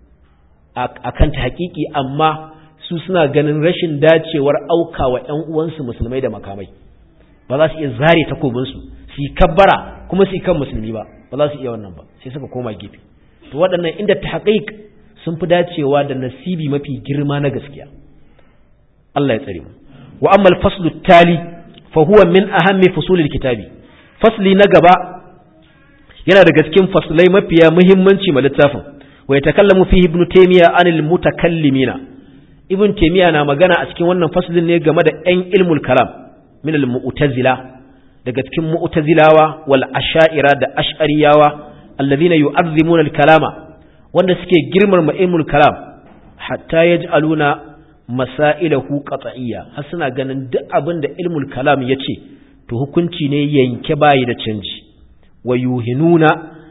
a kan ta haƙiƙi amma su suna ganin rashin dacewar auka wa ‘yan uwansu musulmai da makamai ba za su iya zare takobinsu su yi kabbara kuma su yi kan musulmi ba ba za su iya wannan ba sai suka koma gefe to waɗannan inda ta haƙiƙ sun fi dacewa da nasibi mafi girma na gaskiya Allah ya tsare mu wa amma al-faslu tali fa huwa min ahammi fusulil kitabi fasli na gaba yana daga cikin faslai mafiya muhimmanci ma littafin wa yatakallamu fihi ibn taymiya anil mutakallimina ibn taymiya na magana a cikin wannan faslin ne game da ɗan ilmul kalam min al mu'tazila daga cikin mu'tazilawa wal asha'ira da ash'ariyawa alladhina yu'azzimuna al kalama wanda suke girmama ilmul kalam hatta yaj'aluna masailahu qat'iyya har suna ganin duk abin da ilmul kalam yace to hukunci ne yanke bayi da canji wa yuhinuna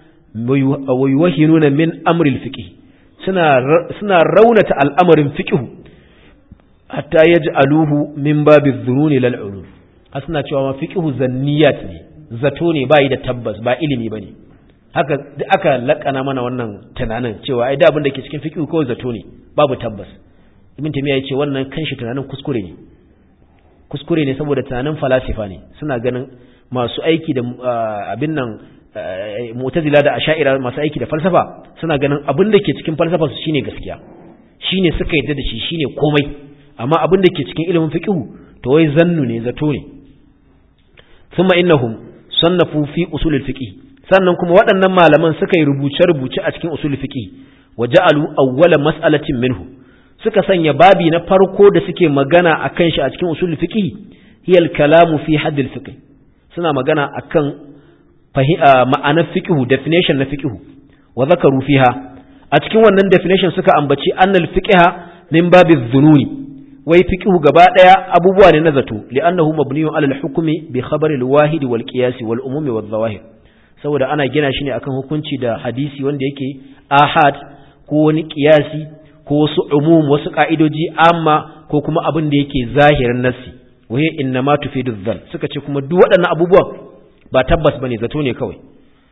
wa yuhinuna min amril fiqh suna suna raunata al'amarin fiqh hatta yaj'aluhu min babi dhununi lal ulum har suna cewa ma fiqh zanniyat ne zato ne bayi da tabbas ba ilimi bane haka aka lakana mana wannan tunanin cewa ai da abin da ke cikin fiqh kawai zato ne babu tabbas ibn tamiya yace wannan kanshi tunanin kuskure ne kuskure ne saboda tunanin falasifa ne suna ganin masu aiki da abin nan mu'tazila da asha'ira masu aiki da falsafa suna ganin abin da ke cikin falsafa su shine gaskiya shine suka yadda da shi shine komai amma abin da ke cikin ilimin fiqh to wai zannu ne zato ne thumma innahum sannafu fi usul al-fiqh sannan kuma waɗannan malaman suka yi rubuce-rubuce a cikin usul fiqh wa ja'alu awwala mas'alatin minhu suka sanya babi na farko da suke magana akan shi a cikin usul fiqh hiya al-kalamu fi hadd al-fiqh suna magana akan ma'anar fiqh definition na fiqh wa zakaru fiha a cikin wannan definition suka ambaci annal fiqha min babi dhununi wai fiqh gaba daya abubuwa ne na zato li'annahu mabniyun ala al-hukmi bi khabar al-wahid wal qiyas wal umum wal zawahir saboda ana gina shi ne akan hukunci da hadisi wanda yake ahad ko wani qiyasi ko wasu umum wasu ka'idoji amma ko kuma abin da yake zahirin nassi waye innama tufidu dhann suka ce kuma duk waɗannan abubuwan ba tabbas bane zato ne kawai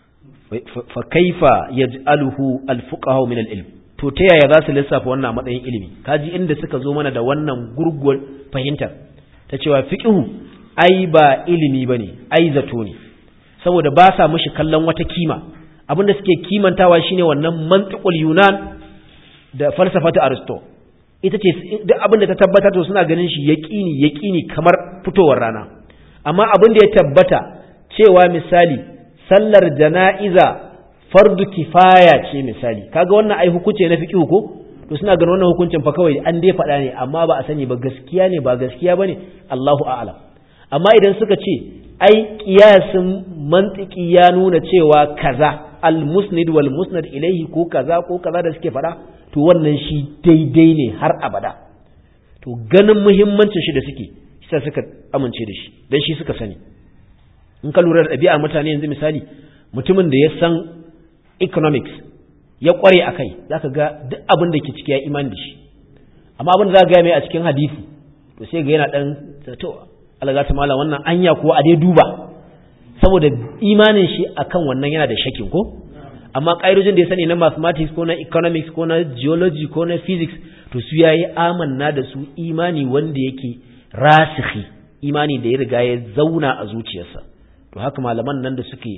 fa kaifa yaj'aluhu al-fuqaha min al-ilm to ta yaya za su lissafa wannan a matsayin ilimi kaji inda suka zo mana da wannan gurguwar fahimtar ta cewa fiqhu ai ba ilimi bane ai zato ne saboda ba sa mishi kallon wata kima abinda suke kimantawa shine wannan mantiqul yunan da falsafatu aristo ita ce duk abinda ta tabbata to suna ganin shi yaqini yaqini kamar fitowar rana amma abin da ya tabbata cewa misali sallar jana'iza fardu kifaya ce misali kaga wannan ai hukunci na fiqh ko to suna ganin wannan hukuncin fa kawai an dai faɗa ne amma ba a sani ba gaskiya ne ba gaskiya bane Allahu a'lam amma idan suka ce ai kiyasin mantiki ya nuna cewa kaza al-musnid wal musnad ilayhi ko kaza ko kaza da suke faɗa to wannan shi daidai ne har abada to ganin muhimmancin shi da suke shi suka amince da shi dan shi suka sani in ka lura da ɗabi'ar mutane yanzu misali mutumin da ya san economics ya kware a kai za ka ga duk abin da ke ciki ya iman da shi amma abin da za ka gaya mai a cikin hadisi to sai ga yana ɗan to alaga ta malam wannan anya ko a dai duba saboda imanin shi akan wannan yana da shakin ko amma ƙa'idojin da ya sani na mathematics ko na economics ko na geology ko na physics to su yayi amanna da su imani wanda yake rasikhi imani da ya riga ya zauna a zuciyarsa to haka malaman nan da suke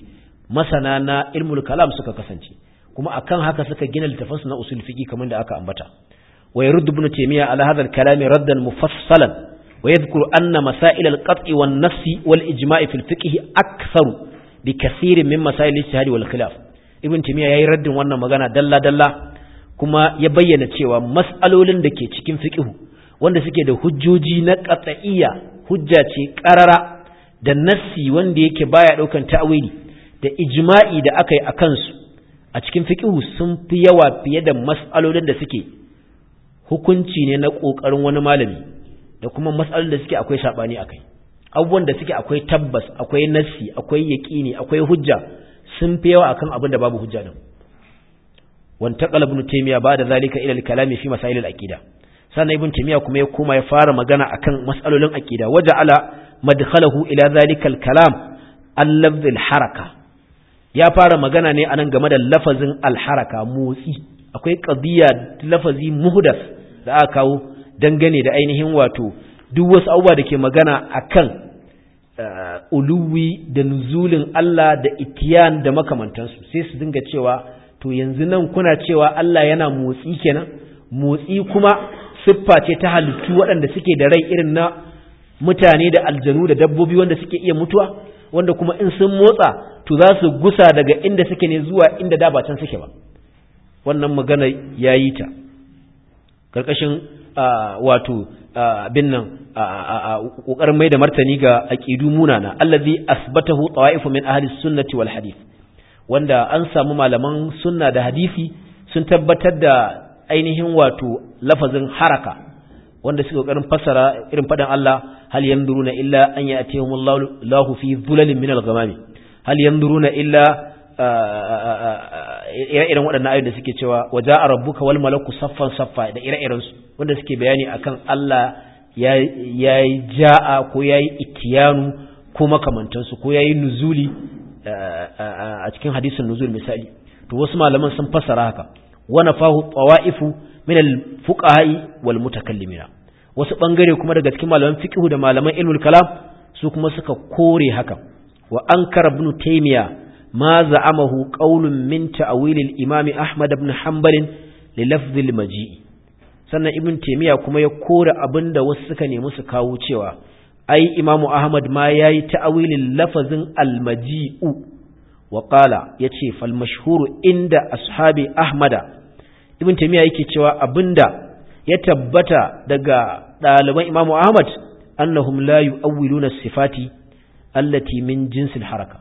masana na ilmul kalam suka kasance kuma akan haka suka gina littafansu na usul fiqi kamar da aka ambata wa yurd ibn taymiya ala hadha al-kalam raddan mufassalan wa yadhkuru anna masail al-qat' wan nafs wal ijma' fi al-fiqh akthar bi kathir min masail al-ijtihad wal khilaf ibn taymiya yayi raddin wannan magana dalla dalla kuma ya bayyana cewa mas'alolin da ke cikin fiqh wanda suke da hujjoji na qat'iyya hujja ce qarara da nassi wanda yake baya daukan ta'wili da ijma'i da aka yi a kansu a cikin fiƙihu sun fi yawa fiye da mas'alolin da suke hukunci ne na ƙoƙarin wani malami da kuma mas'alolin da suke akwai saɓani a kai abubuwan da suke akwai tabbas akwai nassi akwai yaƙini akwai hujja sun fi yawa akan abin da babu hujja din wanta ibn taymiya ba da zalika ila al-kalami fi masail al-aqida sannan ibn taymiya kuma ya koma ya fara magana akan mas'alolin aqida waja'ala madkhalahu ila zalika al-kalam al-lafz al-haraka ya fara magana ne anan game da lafazin alharaka motsi akwai qadiya lafazi muhdas da aka kawo dangane da ainihin wato duk wasu abubuwa da ke magana akan uluwi da nuzulin Allah da itiyan da makamantansu sai su dinga cewa to yanzu nan kuna cewa Allah yana motsi kenan motsi kuma siffa ce ta halittu waɗanda suke da rai irin na mutane da aljanu da dabbobi wanda suke iya mutuwa wanda kuma in sun motsa to za su gusa daga inda suke ne zuwa inda da ba can suke ba wannan magana ya yi ta ƙarƙashin wato abin nan ƙoƙarin mai da martani ga aƙidu munana allazi asbatahu tawa'ifu min ahli sunnati wal hadith wanda an samu malaman sunna da hadisi sun tabbatar da ainihin wato lafazin haraka wanda suka ƙoƙarin fassara irin faɗin Allah hal yanzuruna illa an ya'tihumullahu fi dhulalin min al-ghamami hal yanzuruna illa ire-iren waɗannan ayoyin da suke cewa waja a rabbuka wal malaku saffan saffa da ire-iren su wanda suke bayani akan Allah ya yi ja'a ko ya yi itiyanu ko makamantansu ko ya yi nuzuli a cikin hadisin nuzul misali to wasu malaman sun fassara haka wana fahu tsawa'ifu min al-fuqaha'i wal mutakallimina wasu bangare kuma daga cikin malaman fiqh da malaman ilmul kalam su kuma suka kore haka wa ankara ibn taymiya ma za'amahu qaulun min ta'wil al-imam ahmad ibn hanbal li lafz al-maji sannan ibn taymiya kuma ya kore abinda wasu suka nemi su kawo cewa ai imamu ahmad ma yayi ta'wilin lafazin al-maji'u wa qala yace fal mashhuru inda ashabi ahmada ibn taymiya yake cewa abinda ya tabbata daga ɗaliban imamu ahmad annahum la yu'awwiluna sifati allati min jinsil haraka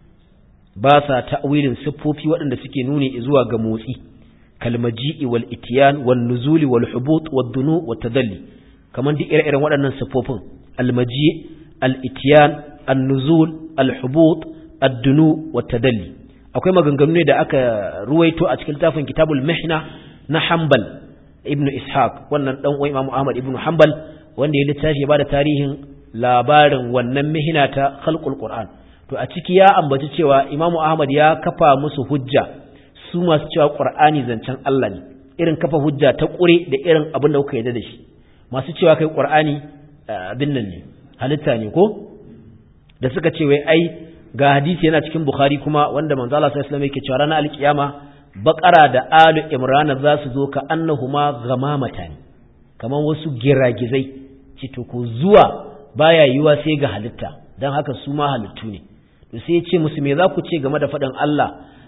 ba sa ta'wilin siffofi waɗanda suke nuni zuwa ga motsi kalmaji'i wal itiyan wal nuzuli wal hubut wad dunu wat tadalli kaman duk ire-iren waɗannan siffofin almaji al itiyan an nuzul al hubut ad dunu wat tadalli akwai maganganu ne da aka ruwaito a cikin littafin kitabul mihna na hanbal ibnu ishaq wannan dan uwan imamu ahmad ibnu hanbal wanda ya littafi ya bada tarihin labarin wannan mihina ta khalqul qur'an to a ciki ya ambaci cewa imamu ahmad ya kafa musu hujja su masu cewa qur'ani zancen Allah ne irin kafa hujja ta kure da irin abin da kuka yarda da shi masu cewa kai qur'ani abin nan ne halitta ne ko da suka ce wai ai ga hadisi yana cikin bukhari kuma wanda manzo Allah sallallahu alaihi wasallam yake cewa ranar alkiyama baqara da alu imran za su zo ka annahuma ghamamatan kaman wasu giragizai ce to ko zuwa baya yiwa sai ga halitta dan haka su ma halittu ne to sai ya ce musu me za ku ce game da faɗin Allah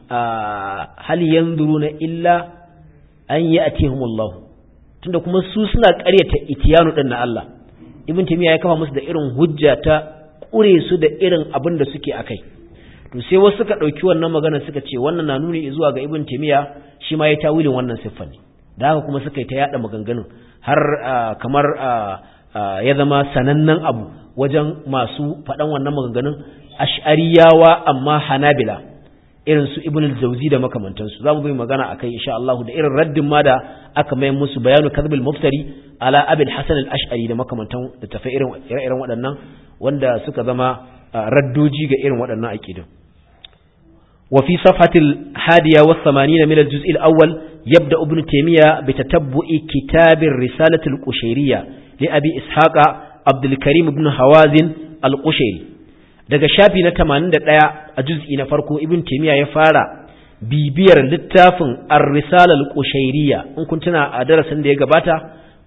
hal yanzuruna illa an ya'tihumullah tunda kuma su suna ƙaryata itiyanu din na Allah ibn timiya ya kafa musu da irin hujja ta kure su da irin abin da suke akai to sai wasu suka ɗauki wannan magana suka ce wannan na nuni zuwa ga ibn timiya shi ma ya tawilin wannan siffar ne da haka kuma suka yi ta yada maganganun har kamar ya zama sanannen abu wajen masu faɗan wannan maganganun ash'ariyawa amma hanabila irin su ibn al-jawzi da makamantansu za mu bai magana akai insha Allah da irin raddin ma da aka mai musu bayanu kadhibul muftari ala abil hasan al-ash'ari da makamantan da tafi irin irin waɗannan wanda suka zama raddoji ga irin waɗannan aqidun wa fi safhatil hadiya wa 80 min al-juz' al-awwal yabda ibn taymiya bi tatabbu'i kitab ar-risalah al-qushayriyya li abi ishaqa abdul karim ibn hawazin al-qushayri daga shafi na 81 a juz'i na farko ibn taymiya ya fara bibiyar littafin ar-risala al-qushayriyya in kun tuna a darasin da ya gabata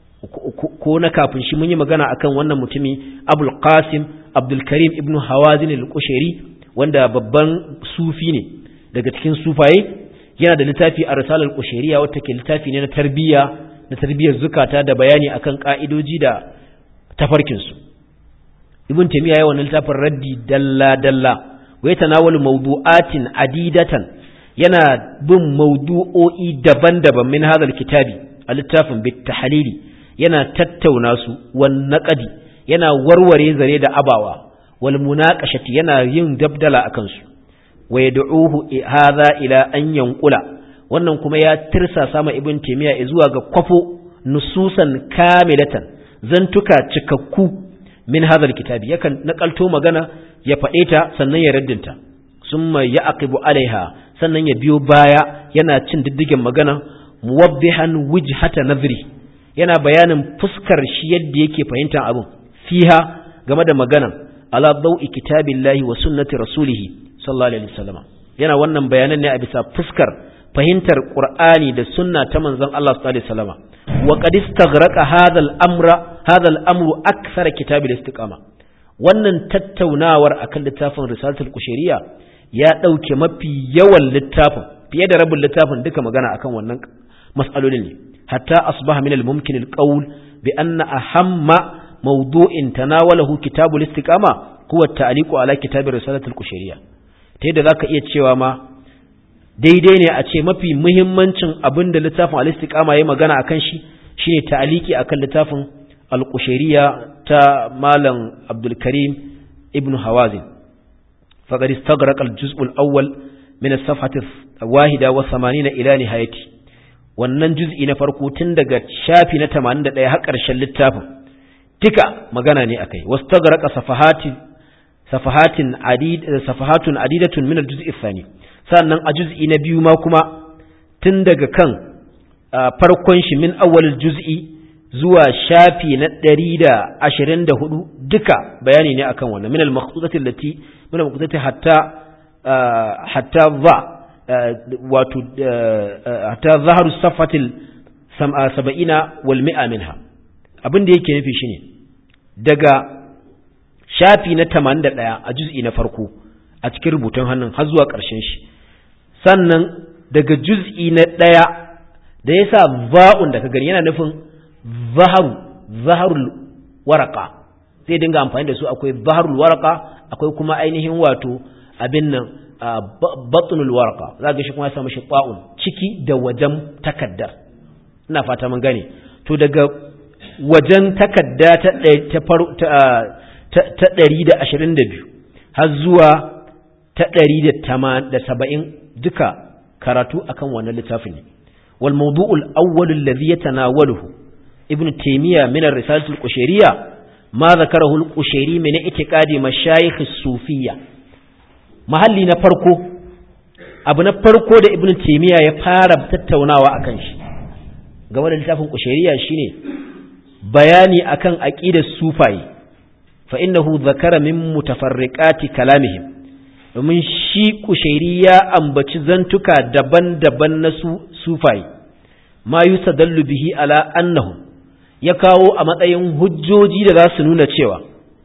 ko na kafin shi mun yi magana akan wannan mutumi abul qasim abdul karim ibn hawazin al-qushayri wanda babban sufi ne daga cikin sufaye yana da littafi a risalar qushayriya wata ke littafi ne na tarbiyya na tarbiyyar zukata da bayani akan ka'idoji da tafarkin su ibn taymiya ya wannan littafin raddi dalla dalla wa yatanawalu mawdu'atin adidatan yana bin mawdu'o'i daban-daban min hadha kitabi a littafin bit tahlili yana tattauna su wan naqadi yana warware zare da abawa wal munaqashati yana yin dabdala akan su wa yad'uhu hadha ila an yanqula wannan kuma ya tirsa sama ibn taymiya zuwa ga kwafo nususan kamilatan zantuka cikakku min hadha kitabi yakan nakalto magana ya faɗe ta sannan ya raddinta summa ya'qibu alaiha sannan ya biyo baya yana cin diddigen magana muwaddihan wijhata nadhri yana bayanin fuskar shi yadda yake fahimtar abin fiha game da magana ala dau'i kitabillahi wa sunnati rasulihi sallallahu alaihi wasallam yana wannan bayanan ne a bisa fuskar fahimtar qur'ani da sunna ta manzon Allah sallallahu alaihi wasallam wa qad istaghraqa hadha al-amra hadha al-amru akthara kitabil istiqama wannan tattaunawar akan littafin risalatul kushairiya ya dauke mafi yawan littafin fiye da rabin littafin duka magana akan wannan mas'alolin ne حتى أصبح من الممكن القول بأن أهم موضوع تناوله كتاب الاستقامة هو التعليق على كتاب رسالة الكشرية تيدا ذاك إيه تشيوا ما daidai ne a ce mafi muhimmancin abin da littafin al-istiqama yayi magana akan shi shine ta'aliki akan littafin al-qushayriya ta malam Abdul Karim ibn Hawazin faqad istaghraqa al-juz' al-awwal min as-safhati wahida wa 80 ila nihayati wannan juz'i na farko tun daga shafi na 81 har ƙarshen littafin tika magana ne akai wastaghraqa safahati safahatin adid safahatun adidatun min al-juz'i thani sannan a juz'i na biyu ma kuma tun daga kan farkon shi min awwal juz'i zuwa shafi na 124 duka bayani ne akan wannan min al-maqsudati allati min al-maqsudati hatta hatta dha wato ta zaharu safatil saba'ina wal mi'a minha abin da yake nufi shine daga shafi na 81 a juz'i na farko a cikin rubutun hannun har zuwa ƙarshen shi sannan daga juz'i na ɗaya da ya sa va'un da ka gani yana nufin zaharu zaharul waraka zai dinga amfani da su akwai zaharul waraka akwai kuma ainihin wato abin nan batnul warqa za ga shi kuma ya samu shi ta'un ciki da wajen takaddar ina fata mun gane to daga wajen takadda ta ta ta 122 har zuwa ta 170 duka karatu akan wannan littafin ne wal mawdu'ul awwal alladhi yatanawaluhu ibn taymiya min ar-risalah al-qushayriyya ma dhakarahu al-qushayri min i'tiqadi mashayikh as-sufiyya mahalli na farko abu na farko da ibn taymiya ya fara tattaunawa akan shi game da littafin kushairiya shine bayani akan aqidar sufai fa innahu zakara min mutafarriqati kalamihim domin shi kushairi ya ambaci zantuka daban-daban na su sufai ma yusadallu bihi ala annahu ya kawo a matsayin hujjoji da za su nuna cewa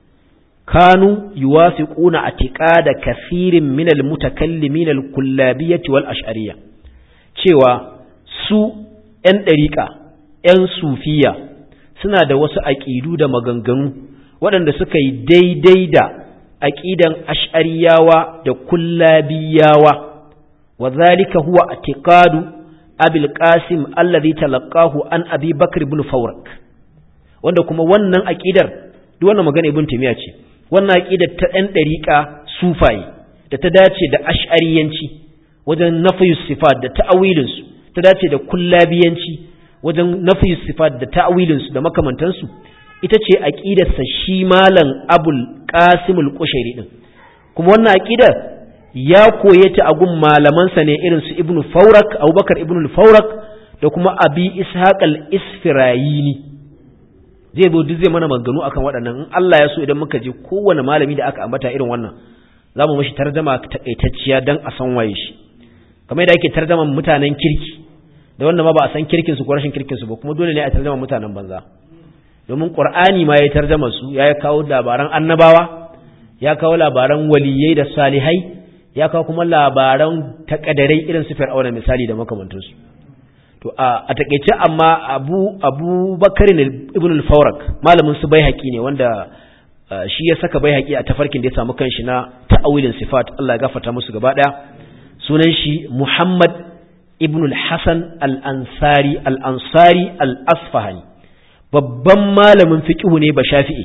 kanu yuwafiquna atiqada kathirin min almutakallimin alkullabiyyah wal ash'ariyya cewa su ‘yan ɗariƙa, ‘yan sufiya suna da wasu aƙidu da maganganu waɗanda suka yi daidai da aƙidan ash'ariyawa da kullabiyawa, wa zalika huwa a tiƙadu abil qasim allazi talaqahu an abi bakr ibn fawrak wanda kuma wannan aƙidar duk wannan magana ibn timiya ce wannan aƙidar ta ‘yan ɗariƙa sufaye da ta dace da ash'ariyanci wajen nafiyus sifat da ta'awilinsu ta dace da kullabiyanci wajen nafi sifat da ta'awilinsu da makamantansu ita ce aqidarsa shi malam abul qasimul qushairi din kuma wannan aqidar ya koye ta a gun malamansa ne irin su ibnu fawrak abubakar ibnu fawrak da kuma abi ishaq al isfirayini zai zo duk zai mana maganganu akan waɗannan in Allah ya so idan muka je kowane malami da aka ambata irin wannan za mu mashi tarjama takaitacciya dan a san waye shi kamar yadda ake tarjaman mutanen kirki da wanda ma ba a san kirkin su ko rashin kirkin su ba kuma dole ne a tarjama mutanen banza domin qur'ani ma ya tarjama su ya kawo labaran annabawa ya kawo labaran waliyai da salihai ya kawo kuma labaran takadarai irin su fir'auna misali da makamantansu to a takeice amma abu abu bakarin ibn al-fawrak malamin su bai ne wanda shi ya saka bai a tafarkin da ya samu kanshi na ta'awilin sifat Allah ya gafarta musu gaba daya sunan shi Muhammad ibn al-Hasan al-Ansari al-Ansari al-Asfahani babban malamin fiqh ne ba Shafi'i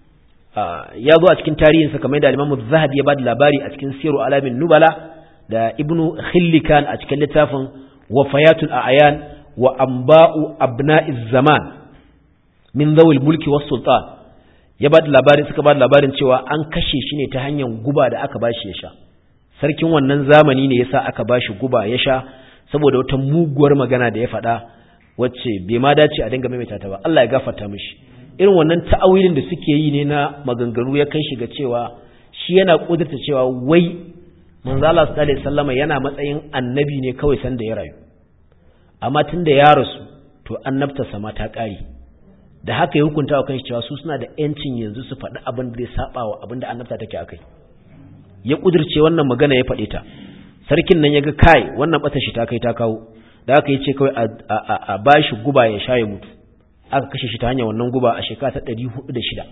ya zo a cikin tarihinsa kamar da Imam Zahabi ya bada labari a cikin Siru Alamin Nubala da Ibn Khillikan a cikin littafin Wafayatul A'yan wa Anba'u Abna'iz Zaman min zawil mulki was sultan ya bada labarin suka bada labarin cewa an kashe shi ne ta hanyar guba da aka bashi ya sha sarkin wannan zamani ne yasa aka bashi guba ya sha saboda wata muguwar magana da ya faɗa wacce bai ma dace a dinga maimaita ta ba Allah ya gafarta mishi irin wannan ta'awilin da suke yi ne na maganganu ya kai shi ga cewa shi yana kudurta cewa wai manzo Allah sallallahu alaihi wasallam yana matsayin annabi ne kawai san da ya rayu amma tunda ya rasu to annabta sama ta kare da haka ya hukunta wa kanshi cewa su suna da yancin yanzu su faɗi abin da zai saba wa abin da annabta take akai ya kudirce wannan magana ya faɗe ta sarkin nan ya ga kai wannan bata shi ta kai ta kawo da haka yace kawai a bashi guba ya sha ya mutu aka kashe shi ta hanyar wannan guba a shekara ta ɗari hudu da shida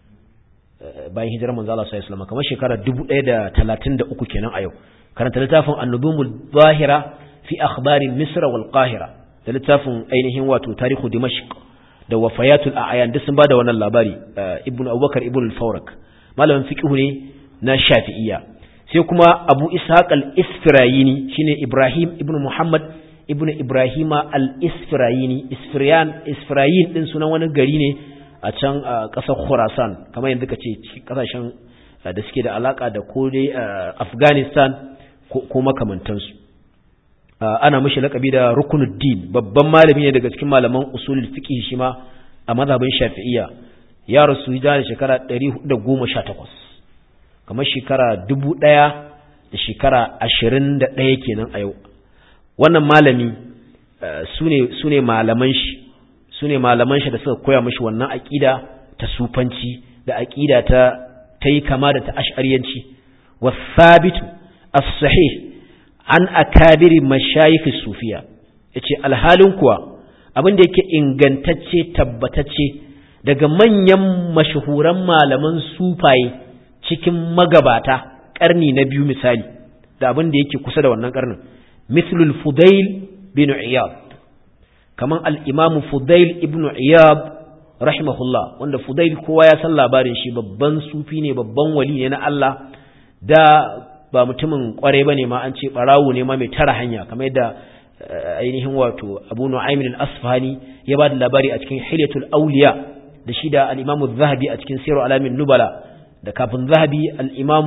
bayan hijirar manzo Allah sallallahu alaihi wasallam kamar shekara dubu ɗaya da talatin da uku kenan a yau karanta littafin annubumul zahira fi akhbarin misra wal qahira da littafin ainihin wato tarihu dimashq da wafayatul a'yan duk sun bada wannan labari ibnu abubakar ibnu al-fawrak malamin fiqh ne na shafi'iyya sai kuma abu ishaq al-isfirayini shine ibrahim ibnu muhammad ibnu ibrahima al-isfirayini isfirayan isfirayin din sunan wani gari ne a can ƙasar khurasan kamar yadda kace kasashen da suke da alaka da ko dai afghanistan ko makamantansu ana mashi lakabi da rukunuddin babban malami ne daga cikin malaman usulul fiqh shi ma a mazhabin shafi'iyya ya rasu hijira da shekara 418 kamar shekara 1000 da shekara 21 kenan a yau wannan malami sune sune malaman shi sune malaman shi da suka koya mashi wannan aqida ta sufanci da aqida ta tayi kama da ta ash'ariyanci wasabitu as-sahih an akabiri mashayikh sufiya yace alhalin kuwa abin da yake ingantacce tabbatacce daga manyan mashahuran malaman sufaye cikin magabata karni na biyu misali da abin da yake kusa da wannan karnin mithlul fudail bin iyad kaman al-imam fudail ibn iyad rahimahullah wanda fudail kowa ya san labarin shi babban sufi ne babban wali ne na Allah da ba mutumin kwarai bane ma an ce barawo ne ma mai tara hanya kamar yadda ainihin wato Abu Nu'aym al-Asfahani ya ba da labari a cikin Hilyatul Awliya da shi da al-Imam zahabi a cikin Sirru Alamin Nubala da kafin Zahabi al-Imam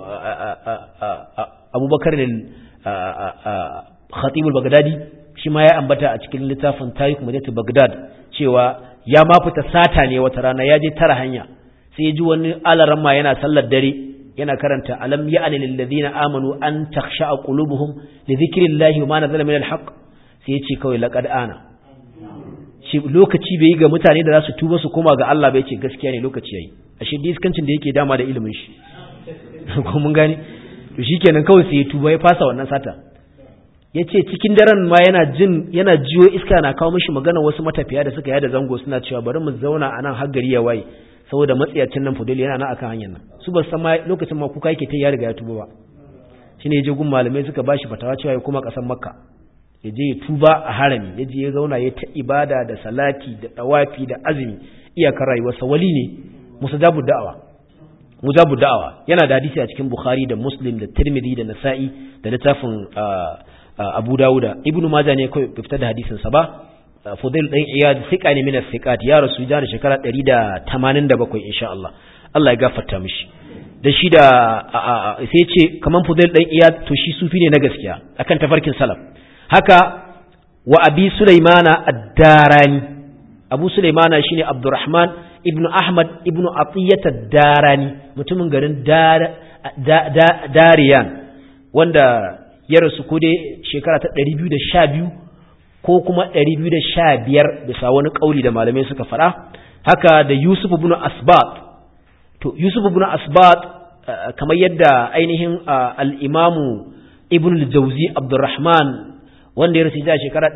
Abu Bakar al-Khatib al-Baghdadi shi ma ya ambata a cikin littafin Tarikh Madinatu Baghdad cewa ya ma fita sata ne wata rana ya je tara hanya sai ya ji wani alaramma yana sallar dare yana karanta alam ya'ni lil ladina amanu an takhsha'a qulubuhum li dhikrillahi wa ma nazala min alhaq sai yace kawai laqad ana shi lokaci bai yi ga mutane da za su tuba su koma ga Allah bai ce gaskiya ne lokaci yayi ashe diskancin da yake dama da ilimin shi ko mun gane to shikenan kawai sai ya tuba ya fasa wannan sata yace cikin daren ma yana jin yana jiyo iska na kawo mishi magana wasu matafiya da suka yada zango suna cewa bari mu zauna anan har gari ya waye saboda matsiyacin nan fudul yana nan akan hanyar nan su ba san ma lokacin ma kuka yake ta ya riga ya tuba ba shine je gun malamai suka bashi fatawa cewa ya kuma kasan makka ya je ya tuba a harami ya je ya zauna ya ta ibada da salati da tawafi da azumi iyakar rayuwarsa wali ne musajabu da'awa mujabu da'awa yana da hadisi a cikin bukhari da muslim da tirmidhi da nasa'i da littafin abu dawuda ibnu majah ne kawai fitar da hadisin sa ba Fudail ɗan Iyad fiƙa ne min fiqat ya rasu da shekara 187 insha Allah Allah ya gafarta mishi da shi da sai ce kaman Fudail ɗan Iyad to shi sufi ne na gaskiya akan tafarkin salaf haka wa Abi Sulaimana ad-Darani abu sulaimana shine abdurrahman ibnu ahmad ibnu atiyata darani mutumin garin dariyan wanda ya rasu ko dai shekara ta 212 ko kuma 215 bisa wani kauli da malamai suka faɗa haka da yusuf ibn asbat to yusuf ibn asbat kamar yadda ainihin al-imamu ibn al-jawzi abdurrahman wanda ya rasu da shekara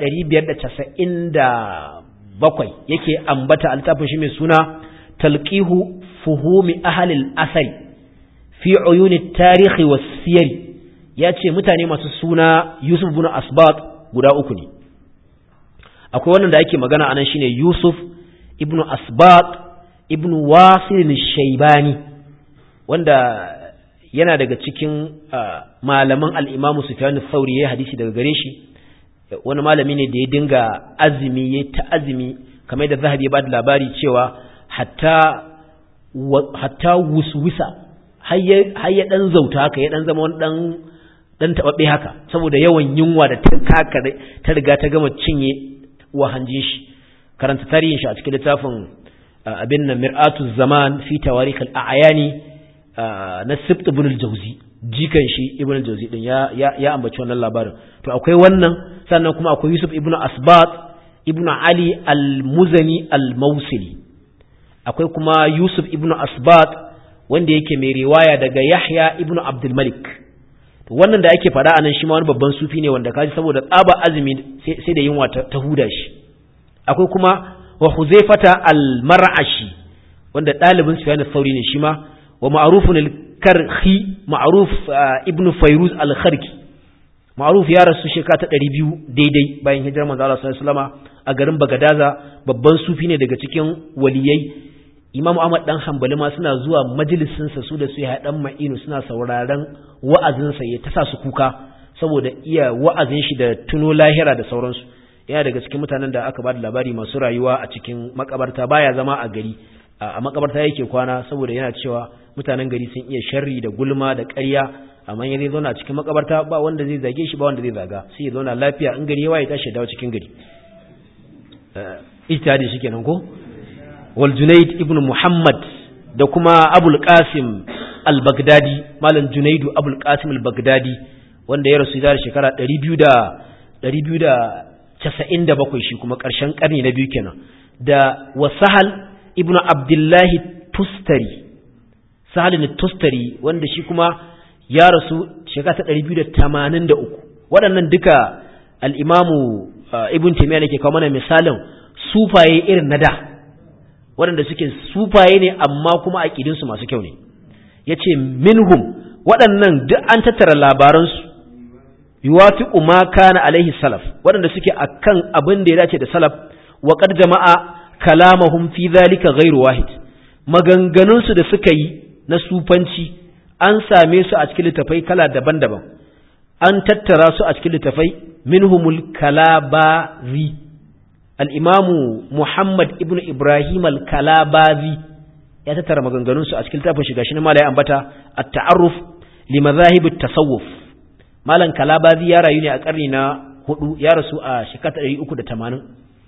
597 yake ambata altafin shi mai suna talqihu fuhumi ahli al-asari fi uyuni tarihi was siyari yace mutane masu suna Yusuf ibn Asbat guda uku ne akwai wannan da ake magana anan shine Yusuf ibn Asbat ibn Wasil al-Shaybani wanda yana daga cikin malaman al-Imam Sufyan al-Thawri ya hadisi daga gare shi wani malami ne da ya dinga azumi ya ta azumi kamar da zahabi ya ba da labari cewa hatta hatta wuswisa har ya dan zauta haka ya dan zama wani dan dan tababbe haka saboda yawan yunwa da ta kaka ta riga ta gama cinye wa hanjin shi karanta tarihin shi a cikin littafin abin nan mir'atu zaman fi tawarikh al-a'yani na sibt ibn al-jawzi jikan shi ibn al-jawzi din ya ya ambaci wannan labarin to akwai wannan sannan kuma akwai yusuf ibn asbat ibn ali al-muzani al-mausili akwai kuma yusuf ibn asbat wanda yake mai riwaya daga yahya ibn abdul malik to wannan da ake faɗa anan shi ma wani babban sufi ne wanda kaji saboda tsaba azumi sai da yunwa ta huda shi akwai kuma wa huzaifata al-mar'ashi wanda ɗalibin sufyan al-thawri ne shi ma wa ma'rufun al-karhi ma'ruf ibn fayruz al-kharki ma'ruf ya rasu shekara ta ɗari biyu daidai bayan hijirar manzo Allah sallallahu alaihi wasallam a garin Bagadaza babban sufi ne daga cikin waliyai Imam Ahmad dan Hanbali ma suna zuwa majalisin sa su da su ya dan Ma'inu suna sauraron wa'azin sa ya ta sa su kuka saboda iya wa'azin shi da tuno lahira da sauransu yana daga cikin mutanen da aka ba da labari masu rayuwa a cikin makabarta baya zama a gari a makabarta yake kwana saboda yana cewa mutanen gari sun iya sharri da gulma da ƙarya amma ya zai zauna cikin makabarta ba wanda zai zage shi ba wanda zai zaga sai ya zauna lafiya in gari ya waye tashi dawo cikin gari ijtihadi shikenan ko wal junayd ibn muhammad da kuma abul qasim al bagdadi malam junaidu abul qasim al bagdadi wanda ya rasu da shekara 200 da 297 shi kuma karshen karni na biyu kenan da wasahal ibn abdullahi tustari sahal tustari wanda shi kuma ya rasu shekara ta ɗari biyu da tamanin da uku waɗannan duka al'imamu ibn taimiyya ke kawo mana misalin sufaye irin na da waɗanda suke sufaye ne amma kuma aƙidinsu masu kyau ne ya ce minhum waɗannan duk an tattara labaransu yuwafi ma kana alaihi salaf waɗanda suke akan abin da ya dace da salaf wa qad jama'a kalamahum fi zalika ghairu wahid maganganunsu da suka yi na sufanci an same su a cikin littafai kala daban-daban an tattara su a cikin littafai minhumul kalabazi al-imamu Muhammad ibn Ibrahim al-Kalabazi ya tattara maganganun su a cikin littafin shiga shi na malai ambata at-ta'arruf li madhahib at-tasawuf malan Kalabazi ya rayu ne a karni na hudu ya rasu a shekara 380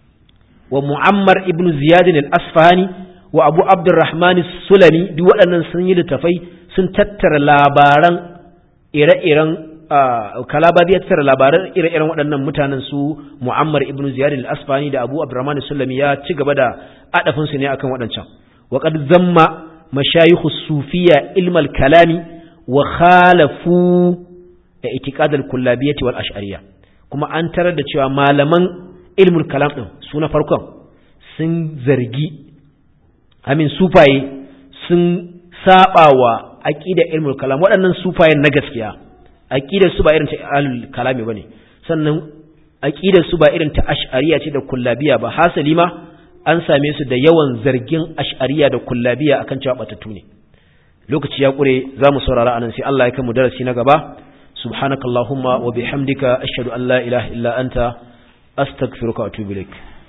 wa Muammar ibn Ziyad al-Asfahani wa Abu Abdurrahman as-Sulami duk waɗannan sun yi littafai sun tattara labaran ire-iren kalabadi ya tattara labaran ire-iren waɗannan mutanen su mu'ammar ibn ziyad al-asfani da abu abdurrahman sulami ya ci gaba da adafin su ne akan waɗancan wa qad zamma mashayikh sufiya ilm al-kalami wa khalafu da itiqad al-kullabiyyah wal ash'ariyya kuma an tarar da cewa malaman ilmul kalam din su na farkon sun zargi amin sufaye sun sabawa aqida ilmul kalam waɗannan sufayen na gaskiya aqidar su ba irin ta ahlul kalami bane sannan aqidar su ba irin ta ash'ariya ce da kullabiya ba hasali ma an same su da yawan zargin ash'ariya da kullabiya akan cewa batatu ne lokaci ya kure zamu saurara anan sai Allah ya kai mu darasi na gaba subhanakallahumma wa bihamdika ashhadu an la ilaha illa anta astaghfiruka wa atubu ilaik